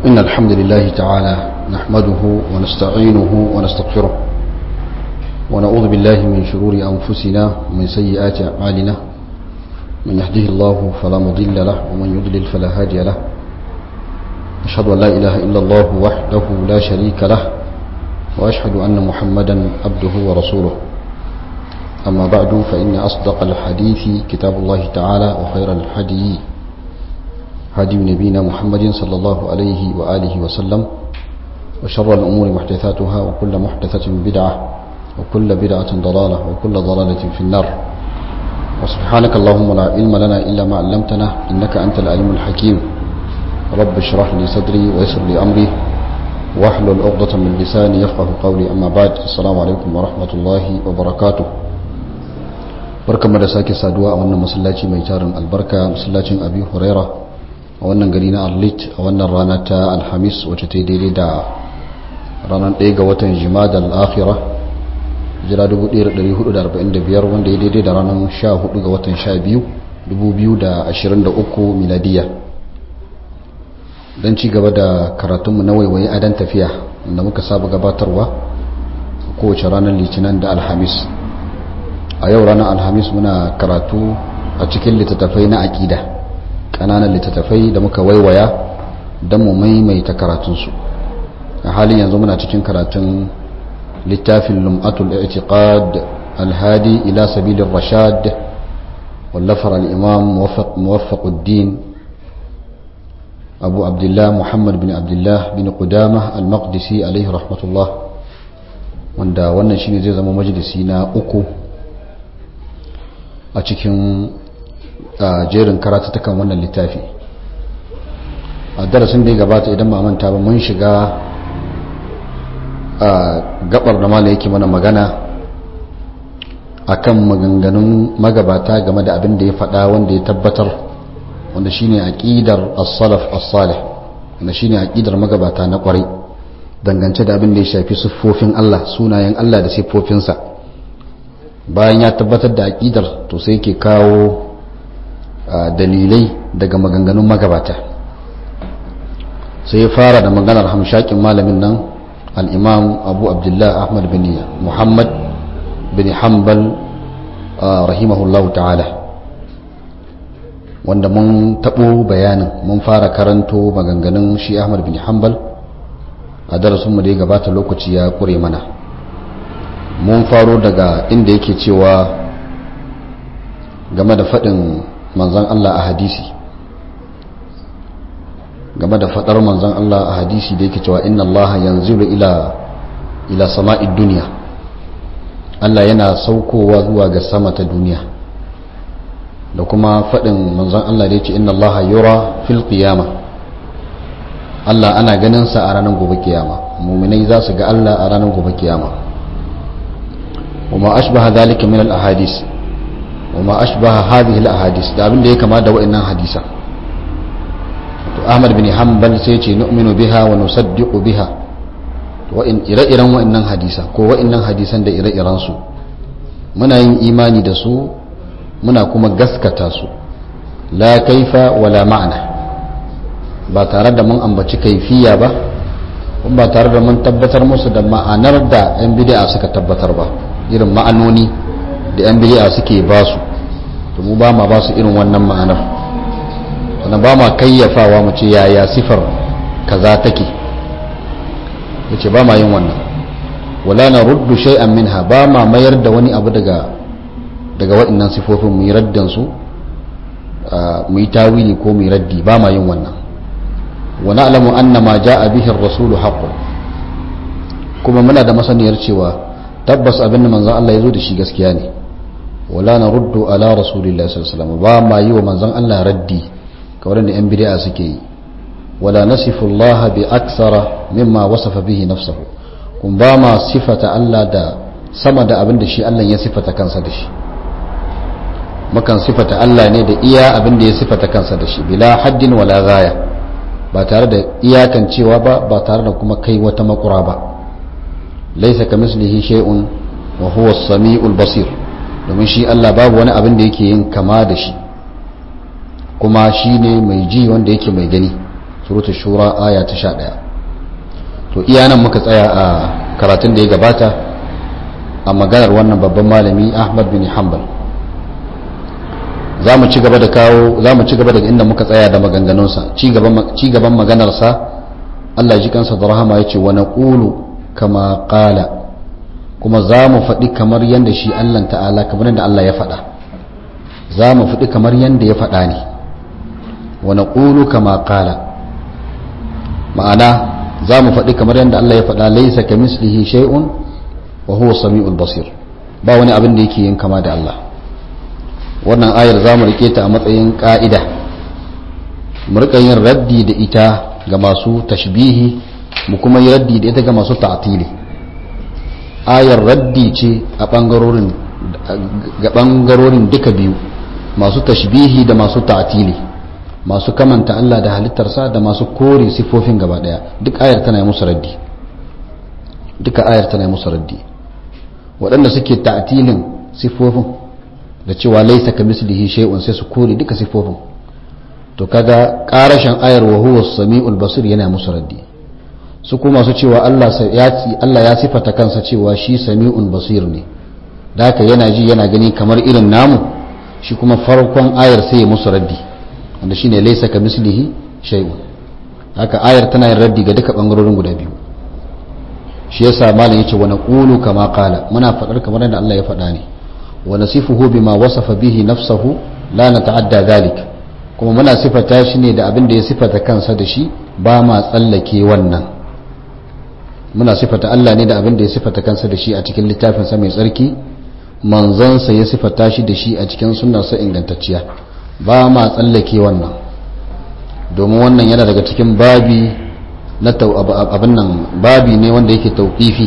إن الحمد لله تعالى نحمده ونستعينه ونستغفره ونعوذ بالله من شرور أنفسنا ومن سيئات أعمالنا من يهده الله فلا مضل له ومن يضلل فلا هادي له أشهد أن لا إله إلا الله وحده لا شريك له وأشهد أن محمدا عبده ورسوله أما بعد فإن أصدق الحديث كتاب الله تعالى وخير الحدي هدي نبينا محمد صلى الله عليه وآله وسلم وشر الأمور محدثاتها وكل محدثة بدعة وكل بدعة ضلالة وكل ضلالة في النار وسبحانك اللهم لا علم لنا إلا ما علمتنا إنك أنت العليم الحكيم رب اشرح لي صدري ويسر لي أمري واحلل عقدة من لساني يفقه قولي أما بعد السلام عليكم ورحمة الله وبركاته barkanmu da sake saduwa a wannan masallaci mai tarin albarka masallacin abi huraira a wannan gari na arlit a wannan rana ta alhamis wacce ta daidai da ranar 1 ga watan jimada al'akhira jira 1445 wanda ya daidai da ranar 14 ga watan 12 2023 miladiya don ci gaba da karatunmu na waiwaye adan tafiya da muka saba gabatarwa kowace ranar litinin da alhamis a yau ranar alhamis muna karatu a cikin littattafai na aƙida ƙananan littattafai da muka waiwaya don mu maimaita karatunsu a halin yanzu muna cikin karatun littafin lum'atul i'tiqad alhadi ila sabilin rashad wallafar al'imam muwaffaquddin abu abdullah muhammad bin abdullah bin qudama al-maqdisi alaihi rahmatullah wanda wannan shine zai zama majalisi na uku a cikin jerin karatattakan wannan littafi a darasin da ya gabata idan ba manta ba mun shiga a gabar da mala yake mana magana akan maganganun magabata game da abin da ya faɗa wanda ya tabbatar wanda shine aqidar as-salaf as-salih wanda shine aqidar magabata na kwarai dangance da abin da ya shafi siffofin Allah sunayen Allah da siffofinsa bayan ya tabbatar da aƙidar to sai ke kawo dalilai daga maganganun magabata sai ya fara da maganar hamshakin malamin nan al'imam abu abdullah ahmad bin muhammad bin hanbal rahimahullahu ta'ala wanda mun taɓo bayanin mun fara karanto maganganun shi ahmad bin hanbal a darasinmu da ya gabata lokaci ya ƙure mana mun faro daga inda yake cewa game da faɗin manzan Allah a hadisi game da faɗar manzan Allah a hadisi da yake cewa inna Allah yanzilu ila ila sama'id duniya Allah yana saukowa zuwa ga sama ta duniya da kuma faɗin manzan Allah da yake inna Allah yura fil qiyama Allah ana ganin sa a ranar gobe kiyama muminai za su ga Allah a ranar gobe kiyama وما أشبه ذلك من الأحاديث وما أشبه هذه الأحاديث da abin da ya kama da wa'annan hadisa to Ahmad bin Hanbal sai ce nu'minu biha wa nusaddiqu biha wa in ire-iren wa'annan hadisa ko wa'annan hadisan da ire-iren su muna yin imani da su muna kuma gaskata su la kaifa wala ma'ana ba tare da mun ambaci kaifiya ba ba tare da mun tabbatar musu da ma'anar da 'yan bid'a suka tabbatar ba irin ma'anoni da 'yan biliya suke ba su to mu ba ma ba su irin wannan ma'anar sannan ba ma kayyafawa mu ce yaya sifar kaza take ya ce ba ma yin wannan wala na ruddu shay'an minha ba ma mayar da wani abu daga daga waɗannan sifofin mu yi raddan su mu yi tawili ko mu yi raddi ba ma yin wannan wa na'lamu anna ma ja'a bihi ar-rasulu haqqun kuma muna da masaniyar cewa tabbas abin da manzan Allah ya zo da shi gaskiya ne wala na ruddu ala rasulillah sallallahu alaihi ba ma yi wa manzan Allah raddi kamar da yan bid'a suke yi wala nasifu Allah bi aksara mimma wasafa bihi nafsahu kun ba ma sifata Allah da sama da abin da shi Allah ya sifata kansa da shi makan sifata Allah ne da iya abin da ya sifata kansa da shi bila haddin wala gaya ba tare da iyakan cewa ba ba tare da kuma kai wata makura ba laisa ka mislihi shay'un wa huwa as-sami'ul basir domin shi Allah babu wani abin da yake yin kama da shi kuma shi ne mai ji wanda yake mai gani suratul shura aya ta 11 to iya nan muka tsaya a karatun da ya gabata a maganar wannan babban malami Ahmad bin Hanbal za mu ci gaba da kawo za mu ci gaba daga inda muka tsaya da maganganunsa ci gaban maganarsa Allah ji kansa da rahama ya ce wa naqulu kama qala kuma za mu faɗi kamar yadda shi Allah ta'ala kamar yadda Allah ya faɗa za mu faɗi kamar yadda ya faɗa ne wa naqulu kama qala ma'ana za mu faɗi kamar yadda Allah ya faɗa laysa kamislihi shay'un wa huwa samiul basir ba wani abin da yake yin kama da Allah wannan ayar za mu rike ta a matsayin ka'ida mu rika yin raddi da ita ga masu tashbihi mu kuma yi raddi da ita ga masu ta'tili ayar raddi ce a bangarorin ga bangarorin duka biyu masu tashbihi da masu ta'tili masu kamanta Allah da halittarsa da masu kore sifofin gaba daya duk ayar tana yi musu raddi duka ayar tana yi musu raddi waɗanda suke ta'tilin sifofin da cewa laisa ka mislihi shay'un sai su kore duka sifofin to kaga karashin ayar wa huwa samiul basir yana musu raddi su kuma su cewa Allah ya Allah ya sifata kansa cewa shi sami'un basir ne da haka yana ji yana gani kamar irin namu shi kuma farkon ayar sai ya musu raddi wanda shine laisa ka mislihi shay'un haka ayar tana yin raddi ga duka bangarorin guda biyu shi yasa malam yace wa naqulu kama qala muna fadar kamar yadda Allah ya faɗa ne ونصفه بما وصف به نفسه لا نتعدى ذلك kuma muna sifata shi ne da abin da ya sifata kansa da shi ba ma tsallake wannan muna sifata Allah ne da abin da ya sifata kansa da shi a cikin littafinsa mai tsarki manzansa ya sifata shi da shi a cikin sunnarsa ingantacciya ba ma tsallake wannan domin wannan yana daga cikin babi na abin nan babi ne wanda yake tauƙifi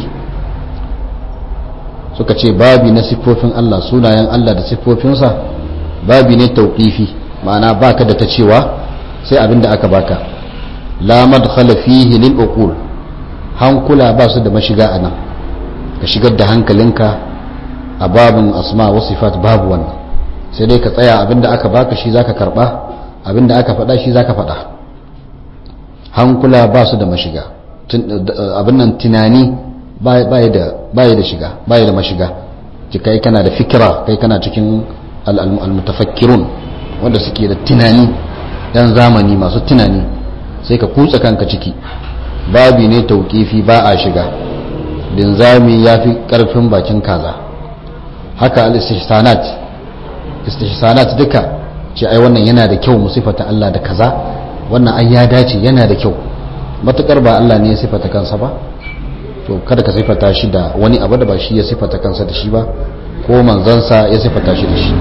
suka ce babi na siffofin Allah sunayen Allah da siffofinsa babi ne tauƙifi ma'ana baka da ta cewa sai abin da aka baka la madkhala fihi lil uqul hankula ba su da mashiga a nan ka shigar da hankalinka a babin asma wa sifat babu wannan sai dai ka tsaya abin da aka baka shi zaka karba abin da aka faɗa shi zaka faɗa hankula ba su da mashiga abin nan tunani baya da shiga baya da mashiga ci kai kana da fikira kai kana cikin almutafakkirun wanda suke da tunani yan zamani masu tunani sai ka kutsa kanka ciki babi ne tauƙifi ba a shiga linzami ya fi ƙarfin bakin kaza haka al-istihsanat istihsanat duka ce ai wannan yana da kyau mu sifata Allah da kaza wannan ai ya dace yana da kyau matukar ba Allah ne ya sifata kansa ba to kada ka sifata shi da wani abu da ba shi ya sifata kansa da shi ba ko manzansa ya sifata shi da shi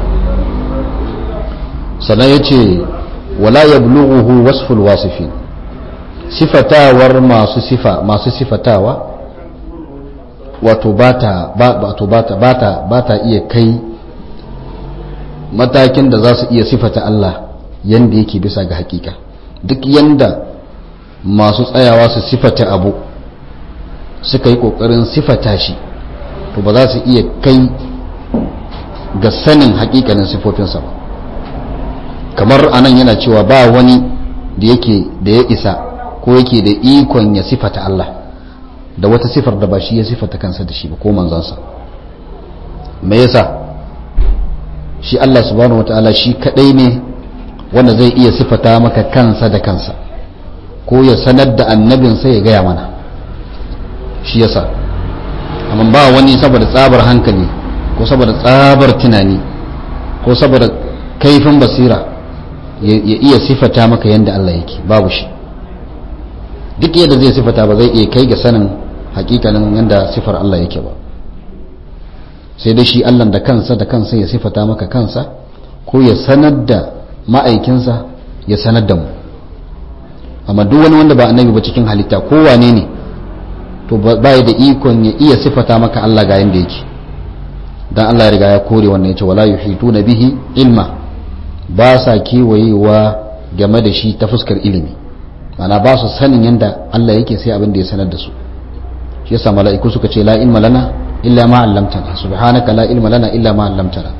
sannan ya ce wala ya bulughuhu wasful wasifin sifatawar masu sifa masu sifatawa wato bata wato bata bata bata iya kai matakin da za su iya sifata Allah yanda yake bisa ga hakika duk yanda masu tsayawa su sifata abu suka yi kokarin sifata shi to ba za su iya kai ga sanin hakikanin sifofinsa ba kamar anan yana cewa ba wani da yake da ya isa ko yake da ikon ya sifata Allah da wata sifar da ba shi ya sifata kansa da shi ba ko manzansa me yasa shi Allah subhanahu wataala shi kadai ne wanda zai iya sifata maka kansa da kansa ko ya sanar da annabinsa ya gaya mana shi yasa amma ba wani saboda tsabar hankali ko saboda tsabar tunani ko saboda kaifin basira ya iya sifata maka yadda Allah yake babu shi duk yadda zai sifata ba zai iya kai ga sanin hakikanin yadda sifar Allah yake ba sai dai shi Allah da kansa da kansa ya sifata maka kansa ko ya sanar da ma'aikinsa ya sanar da mu amma duk wani wanda ba annabi ba cikin halitta ko wane ne to ba ya da ikon ya iya sifata maka Allah ga yanda yake dan Allah ya riga ya kore wannan yace wala yuhituna bihi ilma ba sa kewayewa game da shi ta fuskar ilimi mana ba su sanin yanda Allah yake sai abin da ya sanar da su shi yasa mala'iku suka ce la ilma lana illa ma 'allamtana subhanaka la ilma lana illa ma 'allamtana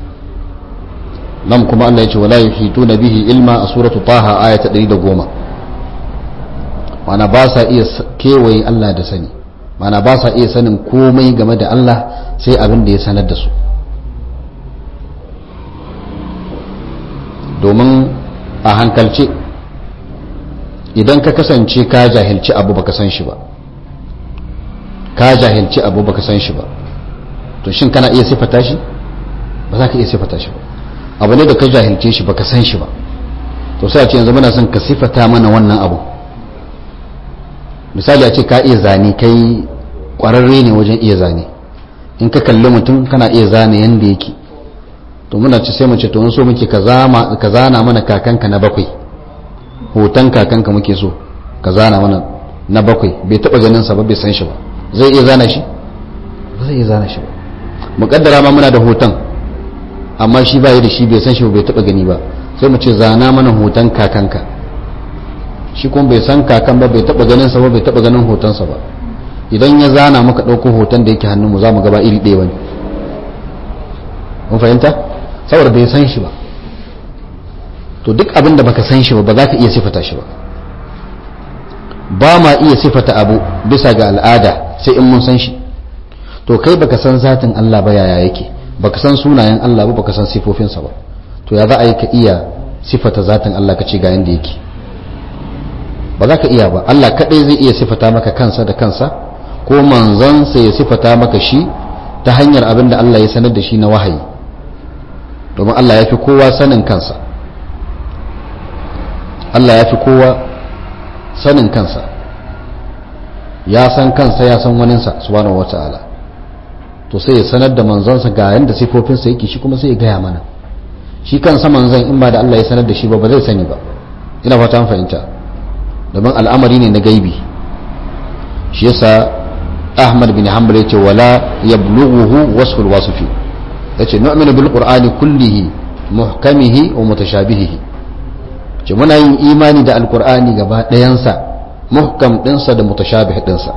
nan kuma Allah yace wala yuhituna bihi ilma a suratu taha ayata 110 mana ba sa iya kewaye Allah da sani mana ba sa iya sanin komai game da Allah sai abin da ya sanar da su domin a hankalce idan ka kasance ka jahilci abu baka san shi ba ka jahilci abu baka san shi ba to shin kana iya sifata shi ba za ka iya sifata shi ba abu ne da ka jahilce shi baka san shi ba to sai a ce yanzu muna son ka sifata mana wannan abu misali a ce ka iya zane kai kwararre ne wajen iya zane in ka kalli mutum kana iya zane yanda yake to muna ci sai mu ce to mun so muke ka zana mana kakanka na bakwai hoton kakanka muke so ka zana mana na bakwai bai taba ganin sa ba bai san shi ba zai iya zana shi ba zai iya zana shi ba muƙaddara ma muna da hoton amma shi ba da shi bai san shi ba bai taba gani ba sai mu ce zana mana hoton kakanka shi kuma bai san kakan ba bai taba ganin sa ba bai taba ganin hotonsa ba idan ya zana muka ɗauko hoton da yake hannunmu za mu gaba iri ɗaya wani mun fahimta saboda bai san shi ba to duk abin da baka san shi ba ba za ka iya sifata shi ba ba ma iya sifata abu bisa ga al'ada sai in mun san shi to kai baka san zatin Allah ba yaya yake baka san sunayen Allah ba baka san sifofinsa ba to ya za a yi ka iya sifata zatin Allah ka ce ga yanda yake ba za ka iya ba Allah kaɗai zai iya sifata maka kansa da kansa ko manzansa ya sifata maka shi ta hanyar abin da Allah ya sanar da shi na wahayi domin Allah ya fi kowa sanin kansa Allah ya fi kowa sanin kansa ya san kansa ya san waninsa subhanahu wata'ala to sai ya sanar da manzansa ga yanda sifofinsa yake shi kuma sai ya gaya mana shi kansa manzan in ba da Allah ya sanar da shi ba ba zai sani ba ina fata an fahimta domin al'amari ne na gaibi shi yasa ahmad bin hanbal yace wala yablughuhu wasful wasifi yace nu'minu bil qur'ani kullihi muhkamihi wa mutashabihihi ce muna yin imani da alqur'ani gaba ɗayansa muhkam ɗinsa da mutashabih ɗinsa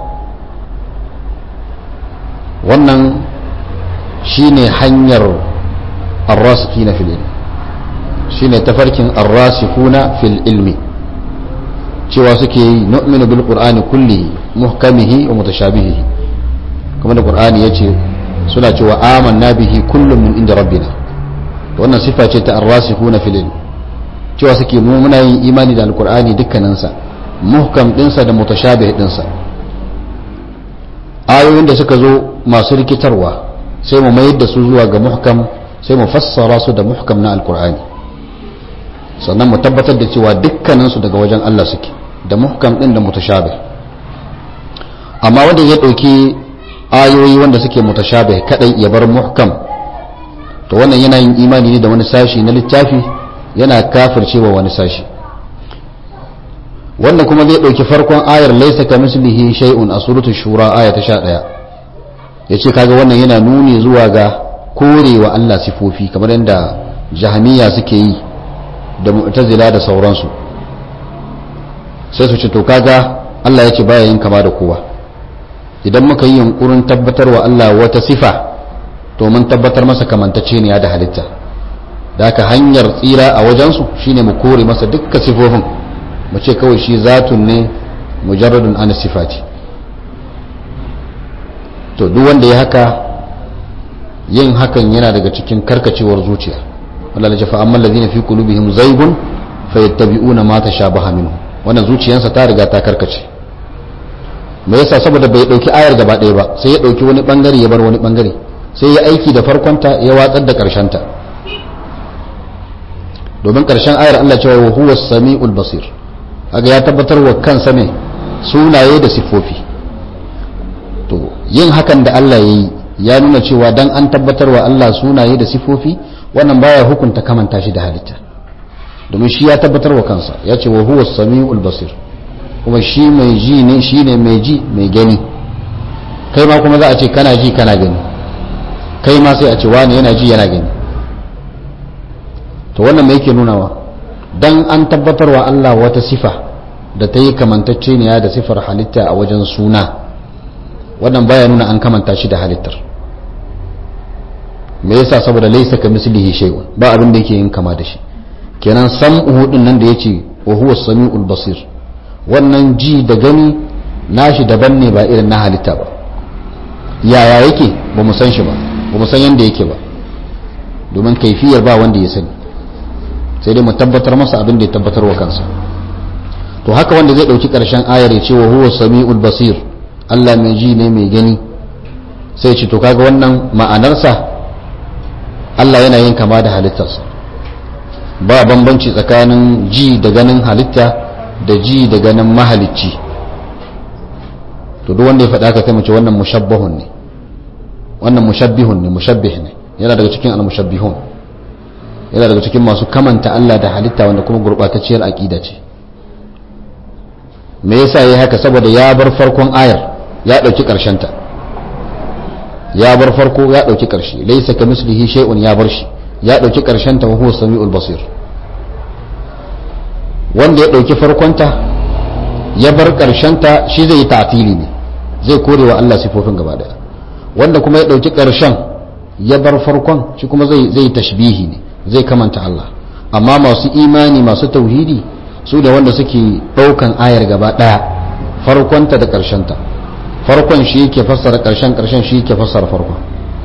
wannan shine hanyar arrasikina fil ilmi shine tafarkin arrasikuna fil ilmi cewa suke yi nu'minu bil qur'ani kullihi muhkamihi wa mutashabihihi kuma da qur'ani yace suna cewa amanna bihi kullum min inda rabbina to wannan sifa ce ta arrasikhuna fil ilm cewa suke mu muna yin imani da alqur'ani dukkanin sa muhkam dinsa da mutashabih dinsa ayoyin da suka zo masu rikitarwa sai mu mayar da su zuwa ga muhkam sai mu fassara su da muhkam na alqur'ani sannan mu tabbatar da cewa dukkaninsu daga wajen Allah suke da muhkam din da mutashabih amma wanda ya dauki ayoyi wanda suke mutashabih kadai ya bar muhkam to wannan yana yin imani ne da wani sashi na littafi yana kafircewa wani sashi wannan kuma zai dauki farkon ayar laysa kamislihi shay'un a suratul shura aya ta 11 yace kaga wannan yana nuni zuwa ga korewa Allah sifofi kamar yadda jahamiya suke yi da mu'tazila da sauransu sai su ce to kaga Allah ya ce baya yin kama da kowa idan muka yi yunkurin tabbatar wa Allah wata sifa to mun tabbatar masa kamantacce ne da halitta da haka hanyar tsira a wajensu shine mu kore masa dukkan sifofin mu ce kawai shi zatun ne mujarradun an sifati to duk wanda ya haka yin hakan yana daga cikin karkacewar zuciya Allah ya fa amma allazina fi qulubihim zaygun fayattabi'una ma tashabaha minhu wannan zuciyarsa ta riga ta karkace me yasa saboda bai dauki ayar gaba ɗaya ba sai ya dauki wani bangare ya bar wani bangare sai ya aiki da farkonta ya watsar da ta domin karshen ayar Allah cewa wa huwa samiul basir kaga ya tabbatar wa kansa ne sunaye da sifofi to yin hakan da Allah yayi ya nuna cewa dan an tabbatar wa Allah sunaye da sifofi wannan baya hukunta kamanta shi da halitta domin shi ya tabbatar wa kansa ya ce wa huwa samiul basir kuma shi mai ji ne shi ne mai ji mai gani kai ma kuma za a ce kana ji kana gani kai ma sai a ce wani yana ji yana gani to wannan mai yake nunawa dan an tabbatar wa Allah wata sifa da ta yi kamantacce ne da sifar halitta a wajen suna wannan baya nuna an kamanta shi da halittar me yasa saboda laisa ka mislihi shay'un ba abin da yake yin kama da shi kenan sam'uhu din nan da yace wa huwa samiul basir wannan ji da gani nashi daban ne ba irin na halitta ba yaya yake ba mu san shi ba ba mu san yadda yake ba domin kaifiyar ba wanda ya sani sai dai mu tabbatar masa abin da ya tabbatar wa kansa to haka wanda zai dauki karshen ayar ya ce wa huwa sami'ul basir Allah mai ji ne mai gani sai ce to kaga wannan ma'anarsa Allah yana yin kama da halittarsa ba bambanci tsakanin ji da ganin halitta da ji da ganin mahalicci to duk wanda ya faɗa ka kai mace wannan mushabbahun ne wannan mushabbihun ne mushabbih ne yana daga cikin al-mushabbihun yana daga cikin masu kamanta Allah da halitta wanda kuma gurbatacciyar aqida ce me yasa yayi haka saboda ya bar farkon ayar ya dauki karshen ta ya bar farko ya dauki karshe laysa kamislihi shay'un ya bar shi ya dauki karshen ta wa huwa samiul basir wanda ya dauki farkon ta ya bar karshen ta shi zai yi ta'tili ne zai kore wa Allah sifofin gaba daya wanda kuma ya dauki karshen ya bar farkon shi kuma zai zai tashbihi ne zai kamanta Allah amma masu imani masu tauhidi su da wanda suke daukan ayar gaba daya farkonta da karshenta farkon shi yake fassara karshen karshen shi yake fassara farkon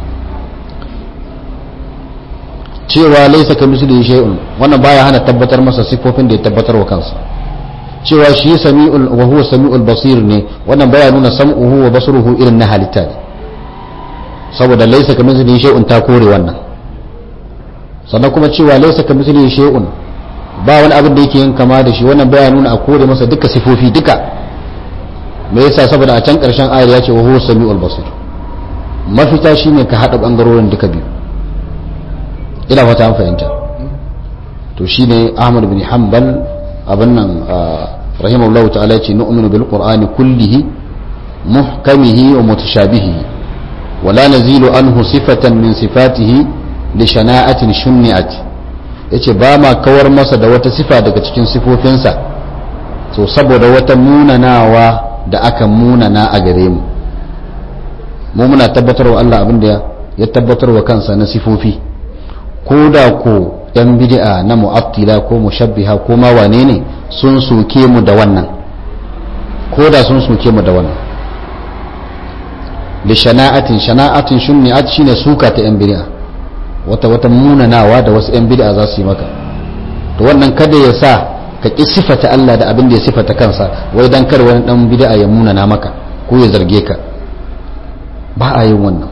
cewa laisa ka misli shay'un wannan baya hana tabbatar masa sifofin da ya tabbatar wa kansa cewa shi sami'ul wa huwa sami'ul basir ne wannan baya nuna sam'uhu wa basruhu irin na halitta ne saboda laisa ka misli shay'un ta kore wannan sannan kuma cewa laisa ka misli shay'un ba wani abin da yake yin kama da shi wannan baya nuna a kore masa duka sifofi duka me yasa saboda a can karshen ayar ya ce wa huwa sami'ul basir mafita shine ka hada bangarorin duka biyu ina fata an fahimta to shine Ahmad bin Hanbal abin nan rahimahullahu ta'ala ya ce nu'minu bil qur'ani kullihi muhkamihi wa mutashabihi wala nazilu anhu sifatan min sifatihi li shana'atin shunni'at yace ba ma kawar masa da wata sifa daga cikin sifofinsa so saboda wata munanawa da aka munana a gare mu mu muna tabbatarwa Allah abin da ya tabbatarwa kansa na sifofi ko da ko yan bid'a na mu'attila ko mushabbiha ko ma wane ne sun soke mu da wannan ko da sun soke mu da wannan li shana'atin shana'atin shunni'at shine suka ta yan bid'a wata wata munanawa da wasu yan bid'a za su yi maka to wannan kada ya sa ka ki sifata Allah da abin da ya sifata kansa wai dan kar wani dan bid'a ya munana maka ko ya zarge ka ba a yin wannan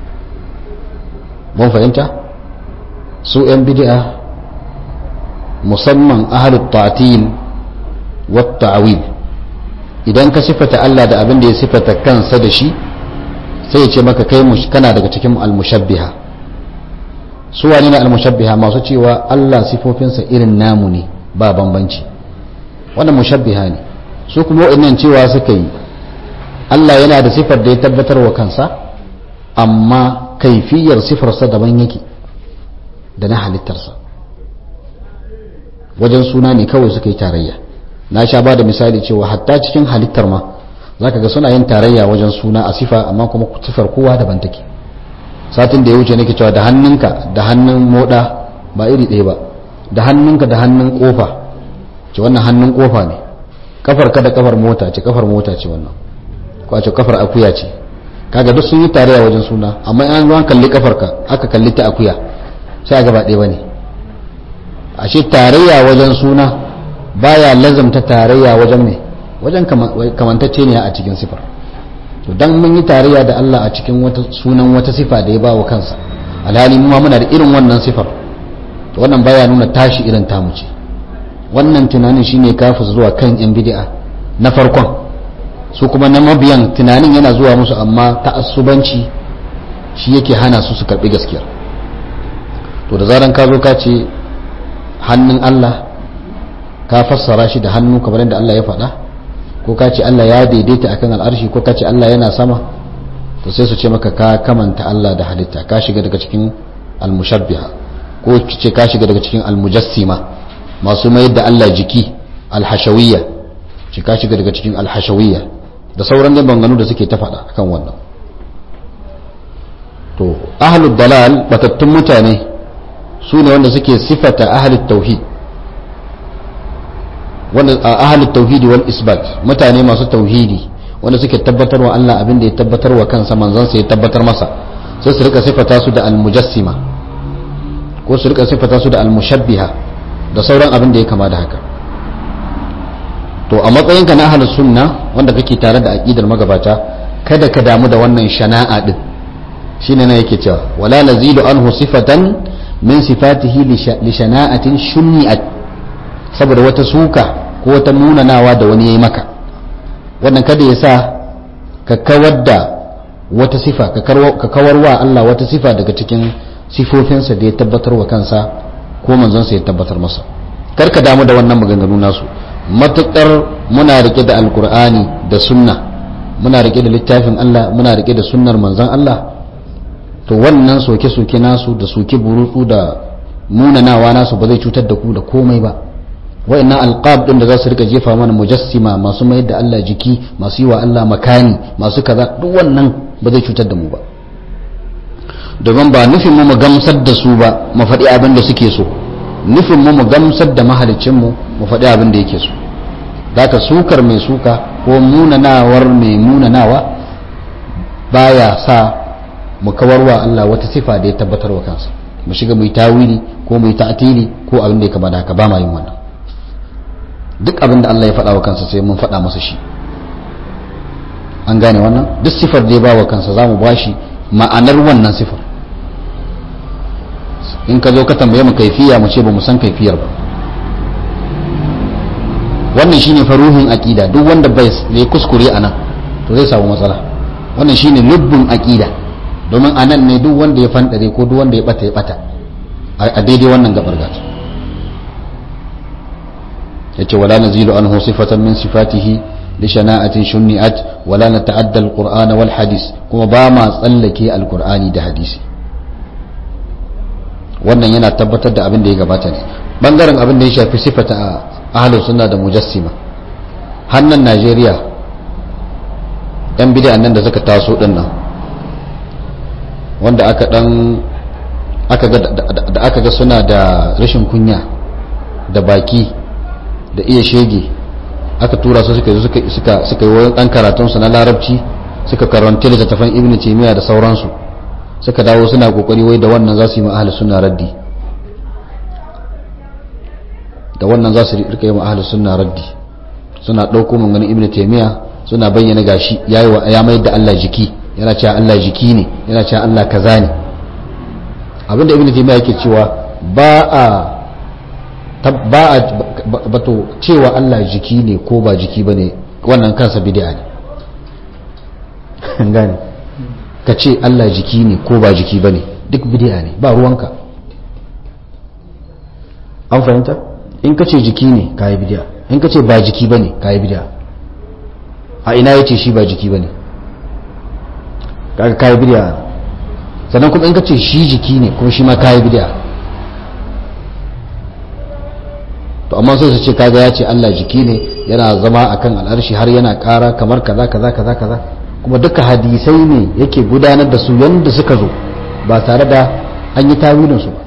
mun fahimta su 'yan bid'a musamman ahalut ta'til wa ta'wil idan ka sifata Allah da abin da ya sifata kansa da shi sai ya ce maka kai kana daga cikin al-mushabbiha su wani ne al-mushabbiha masu cewa Allah sifofinsa irin namu ne ba bambanci wannan mushabbiha ne su kuma wa'annan cewa suka yi Allah yana da sifar da ya tabbatar wa kansa amma kaifiyar sifarsa daban yake da na halittarsa wajen suna ne kawai suka yi tarayya na sha ba da misali cewa hatta cikin halittar ma za ka ga suna yin tarayya wajen suna a sifa amma kuma sifar kowa daban take satin da ya wuce nake cewa da hannunka da hannun moda ba iri ɗaya ba da hannunka da hannun kofa ce wannan hannun kofa ne kafar ka da kafar mota ce kafar mota ce wannan ko ce kafar akuya ce kaga duk sun yi tarayya wajen suna amma an zuwa kalli kafar ka aka kalli ta akuya sai a gaba ɗaya bane ashe tarayya wajen suna baya lazamta tarayya wajen me wajen kamantacce ne a cikin sifar to dan mun yi tarayya da Allah a cikin wata sunan wata sifa da ya bawa kansa alhali mu muna da irin wannan sifar to wannan baya nuna tashi irin tamu ce wannan tunanin shine kafu zuwa kan yan bid'a na farkon su kuma na mabiyan tunanin yana zuwa musu amma ta'assubanci shi yake hana su su karbi gaskiya to da zaran ka zo ka ce hannun Allah ka fassara shi da hannu kamar yadda Allah ya faɗa ko ka ce Allah ya daidaita akan al'arshi ko ka ce Allah yana sama to sai su ce maka ka kamanta Allah da halitta ka shiga daga cikin al-mushabbiha ko ce ka shiga daga cikin al-mujassima masu mayar da Allah jiki al-hashawiyya ce ka shiga daga cikin al-hashawiyya da sauran da banganu da suke ta faɗa akan wannan to ahlud dalal batattun mutane su ne wanda suke sifata ahlul tauhid wanda ahlul tauhidi wal isbat mutane masu tauhidi wanda suke tabbatar wa Allah abin da ya tabbatar wa kansa manzon sa ya tabbatar masa sai su rika sifata su da al-mujassima ko su rika sifata su da al-mushabbiha da sauran abin da ya kama da haka to a matsayinka na ahlus sunna wanda kake tare da aqidar magabata kada ka damu da wannan shana'a din shine na yake cewa wala nazilu anhu sifatan min sifatihi li shana'atin shunni'at saboda wata suka ko wata munanawa da wani yayi maka wannan kada ya sa ka kawar da wata sifa ka kawar wa Allah wata sifa daga cikin sifofinsa da ya tabbatar wa kansa ko manzonsa ya tabbatar masa kar ka damu da wannan maganganu nasu matukar muna rike da alkur'ani da sunna muna rike da littafin Allah muna rike da sunnar manzon Allah to wannan soke-soke nasu da soke burutsu da munanawa nasu ba zai cutar da ku da komai ba wa'annan alqab din da za su rika jefa mana mujassima masu mayar da Allah jiki masu yi wa Allah makani masu kaza duk wannan ba zai cutar da mu ba domin ba nufin mu mu gamsar da su ba mu faɗi abin da suke so nufin mu mu gamsar da mahalicin mu mu faɗi abin da yake so zaka sukar mai suka ko munanawar mai munanawa baya sa mu kawarwa Allah wata sifa da ya tabbatar wa kansa mu shiga mu yi tawili ko mu yi ta'tili ko abin da ya kama da haka ba ma yin wannan duk abin da Allah ya faɗa wa kansa sai mun faɗa masa shi an gane wannan duk sifar da ya ba wa kansa za mu ba shi ma'anar wannan sifar in ka zo ka tambaye mu kaifiya mu ce ba mu san kaifiyar ba wannan shine faruhin aqida duk wanda bai ya kuskure anan to zai samu matsala wannan shine lubbun aqida domin anan ne duk wanda ya fandare ko duk wanda ya bata ya bata a daidai wannan gabar gata yace wala nazilu anhu sifatan min sifatihi li shana'atin shunni'at wala nata'adda al-qur'ana wal hadis kuma ba ma tsallake al-qur'ani da hadisi wannan yana tabbatar da abin da ya gabata ne bangaren abin da ya shafi sifata ahlus sunna da mujassima hannan Najeriya yan bid'a nan da suka taso din nan wanda aka dan aka ga da aka ga suna da rashin kunya da baki da iya shege aka tura su suka suka suka suka yi wani dan karatun su na larabci suka karanta littattafan ibnu taymiya da sauransu suka dawo suna kokari wai da wannan za su yi ma ahli sunna raddi da wannan za su rika yi ma ahli sunna raddi suna dauko maganganun ibnu taymiya suna bayyana gashi yayi wa ya mai da Allah jiki yana cewa Allah jiki ne yana cewa Allah kaza ne abinda ibnu taymiya yake cewa ba a ba a bato cewa Allah jiki ne ko ba jiki bane wannan kansa bid'a ne gane ka ce Allah jiki ne ko ba jiki bane duk bid'a ne ba ruwanka an fahimta in ka ce jiki ne kayi bid'a in ka ce ba jiki bane kayi bid'a a ina yace shi ba jiki bane kaga kayi bid'a sannan kuma in ka ce shi jiki ne kuma shi ma kayi bid'a to amma sai su ce kaga ya ce Allah jiki ne yana zama akan al'arshi har yana kara kamar kaza kaza kaza kaza kuma duka hadisai ne yake gudanar da su yanda suka zo ba tare da an yi tawilin su ba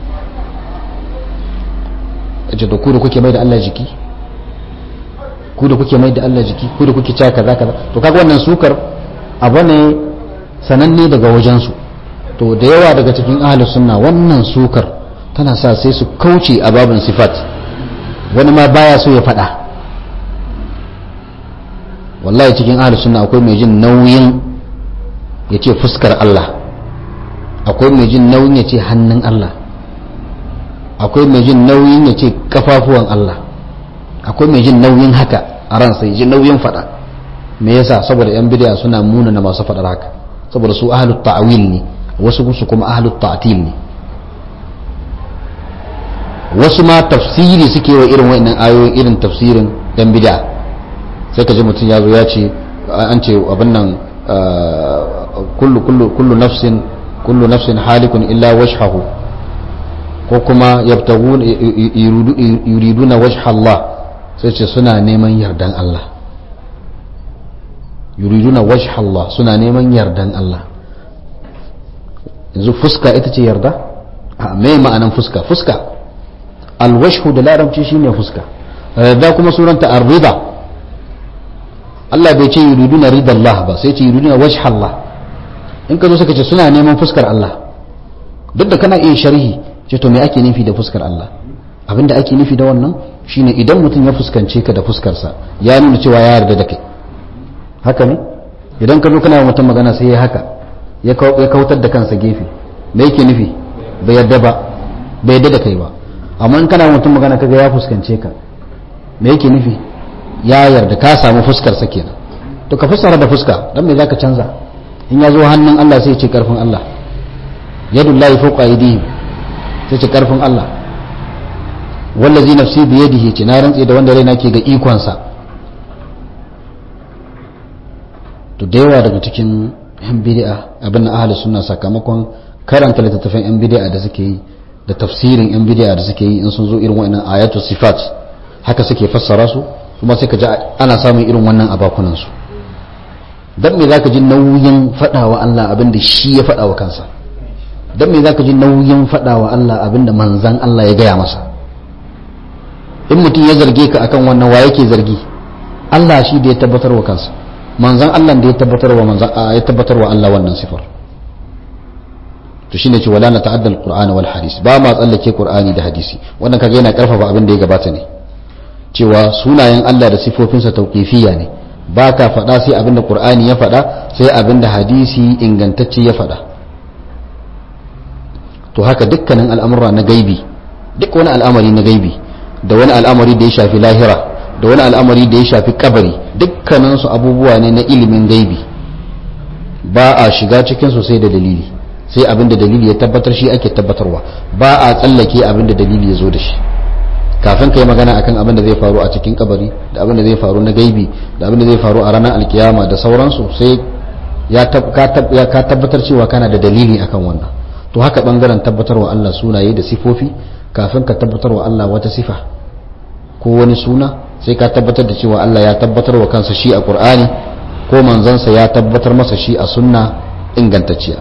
kace da ku da kuke mai da Allah jiki ku da kuke mai da Allah jiki ku da kuke cewa kaza kaza to kaga wannan sukar abu ne sananne daga wajen su to da yawa daga cikin ahlus sunna wannan sukar tana sa sai su kauce a babin sifat wani ma baya so ya faɗa wallahi cikin ahlus sunna akwai mai jin nauyin ya ce fuskar Allah akwai mai jin nauyin ya ce hannun Allah akwai mai jin nauyin ya ce kafafuwan Allah akwai mai jin nauyin haka a ransa ya ji nauyin faɗa me yasa saboda yan bidiya suna muna na masu faɗar haka saboda su ahlut ta'wil ne wasu su kuma ahlut ta'til ne wasu ma tafsiri suke wa irin wa'annan ayoyin irin tafsirin yan bid'a sai ka ji mutum ya zo ya ce an ce abin nan kullu kullu kullu nafsin kullu nafsin halikun illa wajhahu ko kuma yabtagun yuriduna wajha Allah sai ce suna neman yardan Allah yuriduna wajha Allah suna neman yardan Allah yanzu fuska ita ce yarda a me ma'anan fuska fuska alwashhu da larabci shine fuska da kuma suranta ar-rida Allah bai ce yuriduna ridallah ba sai ce yuriduna wajha Allah in ka zo suka ce suna neman fuskar Allah duk da kana iya sharhi ce to me ake nufi da fuskar Allah abinda ake nufi da wannan shine idan mutum ya fuskance ka da fuskarsa ya nuna cewa ya yarda da kai haka ne idan ka zo kana yi mutum magana sai ya haka ya kautar da kansa gefe me yake nufi bai yarda ba bai yarda da kai ba amma in kana mutum magana kaga ya fuskance ka me yake nufi ya yarda ka samu fuskar sa kenan to ka fassara da fuska dan me zaka canza in ya zo hannun Allah sai ce karfin Allah yadullahi fawqa aydihim sai ce karfin Allah wallazi nafsi bi yadihi ce na rantse da wanda raina ke ga ikon sa to da yawa daga cikin yan bid'a abin ahli sunna sakamakon karanta littattafan yan bid'a da suke yi da tafsirin yan bid'a da suke yi in sun zo irin wa'annan ayatu sifat haka suke fassara su kuma sai ka ji ana samun irin wannan abakunan su dan me zaka ji nauyin fadawa Allah abin da shi ya fada wa kansa dan me zaka ji nauyin fadawa Allah abin da manzon Allah ya gaya masa in mutum ya zarge ka akan wannan wa yake zargi Allah shi da ya tabbatar wa kansa manzon Allah da ya tabbatar wa manzon ya tabbatar wa Allah wannan sifar to shine ce wala na ta'adda al-Qur'an wal hadis ba ma tsallake Qur'ani da hadisi wannan kaga yana karfafa abin da ya gabata ne cewa sunayen Allah da sifofinsa tauqifiyya ne ba ka faɗa sai abin da Qur'ani ya faɗa sai abin da hadisi ingantacce ya faɗa to haka dukkanin al'amura na gaibi duk wani al'amari na gaibi da wani al'amari da ya shafi lahira da wani al'amari da ya shafi kabari dukkaninsu abubuwa ne na ilimin gaibi ba a shiga cikinsu sai da dalili sai abin da dalili ya tabbatar shi ake tabbatarwa ba a tsallake abin da dalili ya zo da shi kafin ka yi magana akan abin da zai faru a cikin kabari da abin da zai faru na gaibi da abin da zai faru a ranar alkiyama da sauransu sai ya ka tabbatar cewa kana da dalili akan wannan to haka bangaren tabbatarwa Allah sunaye da sifofi kafin ka tabbatarwa Allah wata sifa ko wani suna sai ka tabbatar da cewa Allah ya tabbatar wa kansa shi a Qur'ani ko manzansa ya tabbatar masa shi a sunna ingantacciya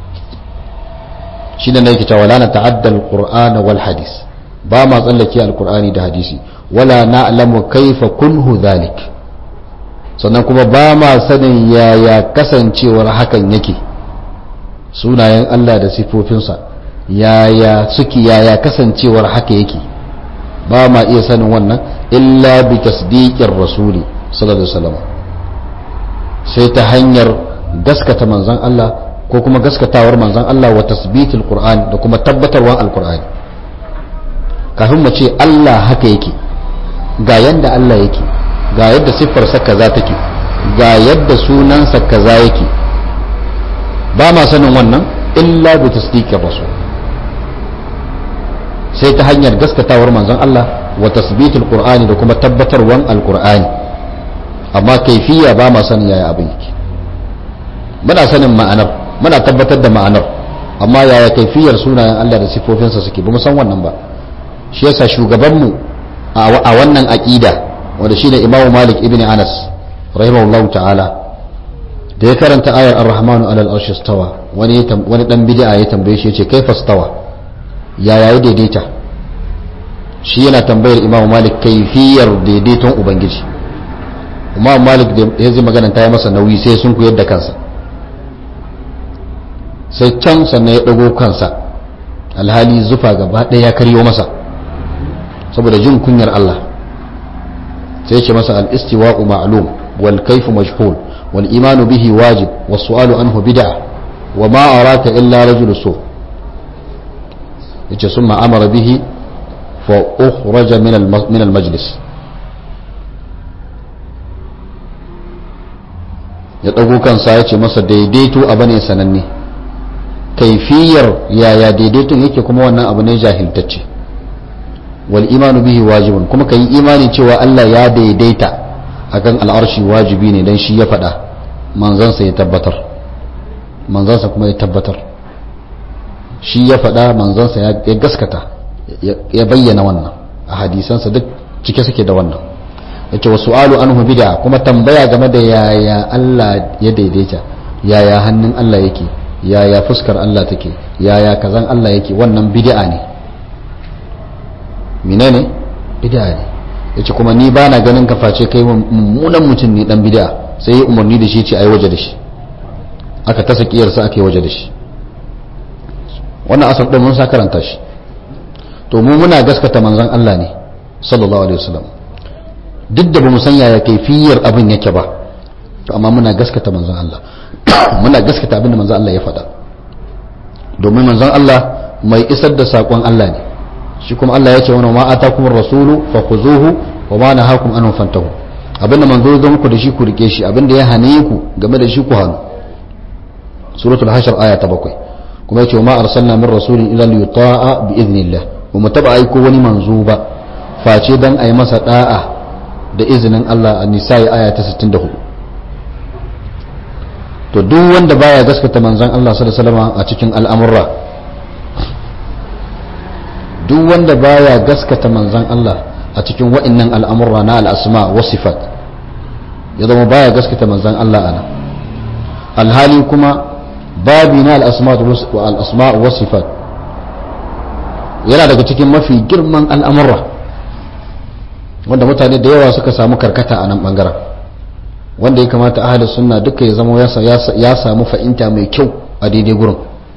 shi da yake cewa la na ta'adda al-Qur'ana wal hadis ba ma tsallake al-Qur'ani da hadisi wala na'lamu kaifa kunhu dhalik sannan kuma ba ma sanin yaya kasancewar hakan yake sunayen Allah da sifofinsa yaya suke yaya kasancewar haka yake ba ma iya sanin wannan illa bi tasdiqir rasuli sallallahu alaihi wasallam sai ta hanyar gaskata manzon Allah ko kuma gaskatawar manzon Allah wa tasbitul qur'an da kuma tabbatarwan alqur'ani kafin mu ce Allah haka yake ga yanda Allah yake ga yadda siffarsa kaza take ga yadda sunansa kaza yake ba ma sanin wannan illa bi tasdiqir rasul sai ta hanyar gaskatawar manzon Allah wa tasbitul qur'ani da kuma tabbatarwan alqur'ani amma kaifiya ba ma sanin yaya abin yake muna sanin ma'anar muna tabbatar da ma'anar amma yaya kaifiyar sunayen Allah da sifofinsa suke ba mu san wannan ba shi yasa shugabanmu a wannan aqida wanda shine Imam Malik ibn Anas rahimahullahu ta'ala da ya karanta ayar ar-rahmanu alal arshi stawa wani wani dan bid'a ya tambaye shi yace kaifa stawa ya yayi daidaita shi yana tambayar imamu malik kaifiyar daidaiton ubangiji imamu malik da ya zai magana ta yi masa nauyi sai sun kuyar da kansa sai can sannan ya dago kansa alhali zufa gaba ɗaya ya karyo masa saboda jin kunyar Allah sai ce masa al-istiwa'u ma'lum wal kayfu majhul wal imanu bihi wajib was su'alu anhu bid'ah wa ma araka illa rajul su' yace sun ma'amara bihi fa ukhraja min al-majlis ya dago kansa ya ce masa daidaito abu ne sananne kaifiyar yaya daidaiton yake kuma wannan abu ne jahiltacce wal imanu bihi wajibun kuma ka yi imani cewa Allah ya daidaita akan al'arshi wajibi ne dan shi ya faɗa manzansa ya tabbatar manzansa kuma ya tabbatar shi ya faɗa manzansa ya gaskata ya bayyana wannan a hadisansa duk cike suke da wannan ya ce wasu alu anhu bida kuma tambaya game da yaya Allah ya daidaita yaya hannun Allah yake yaya fuskar Allah take yaya kazan Allah yake wannan bid'a ne menene bid'a ne yace kuma ni bana ganin ka face kai mummunan mutum ne dan bid'a sai ya umarni da shi ce ai waje da shi aka ta sakiyarsa aka yi waje da shi wannan asar ɗin mun sa karanta shi to mu muna gaskata manzon Allah ne sallallahu alaihi wasallam duk da bamu san yaya kaifiyar abin yake ba to amma muna gaskata manzon Allah muna gaskata abin da manzon Allah ya faɗa domin manzon Allah mai isar da sakon Allah ne shi kuma Allah ya ce wani ma atakum rasulu fakhuzuhu wa ma nahakum anhu fantahu abinda manzo zo muku da shi ku rike shi abinda ya hane ku game da shi ku hanu suratul hashr aya ta bakwai kuma yace ma arsalna min rasulin illa li yuta'a bi idnillah ba mu taba aiko wani manzo ba face dan ayi masa da'a da izinin Allah a nisa'i aya ta 64 to duk wanda baya gaskata manzon Allah sallallahu alaihi wasallam a cikin al'amurra duk wanda baya gaskata manzon Allah a cikin wa'annan al'amurra na al'asma wa sifat ya zama baya gaskata manzon Allah ana alhali kuma babi na al'asma wa sifat yana daga cikin mafi girman al'amurra wanda mutane da yawa suka samu karkata a nan bangaren wanda ya kamata ahalin sunna duka ya zama ya samu fa'inta mai kyau a daidai gurin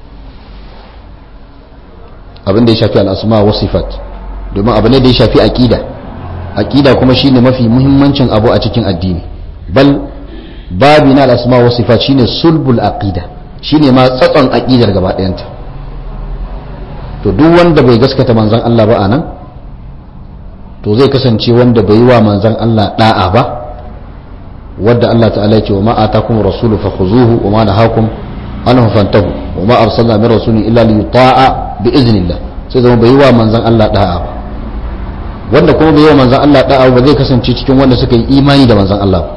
abin da ya shafi al'asma wa sifat domin abu ne da ya shafi aƙida aƙida kuma shine mafi muhimmancin abu a cikin addini bal babi na al'asma wa sifat shine sulbul aqida shine ma tsatson aqidar gaba ɗayanta to duk wanda bai gaskata manzon Allah ba anan to zai kasance wanda bai yi wa manzon Allah da'a ba wadda Allah ta'ala ce wa ma atakum rasulu fakhuzuhu wa ma nahakum anhu fantahu wa ma arsalna min rasulin illa li yuta'a bi iznillah sai zama bai yi wa manzon Allah da'a ba wanda kuma bai yi wa manzon Allah da'a ba zai kasance cikin wanda suka yi imani da manzon Allah ba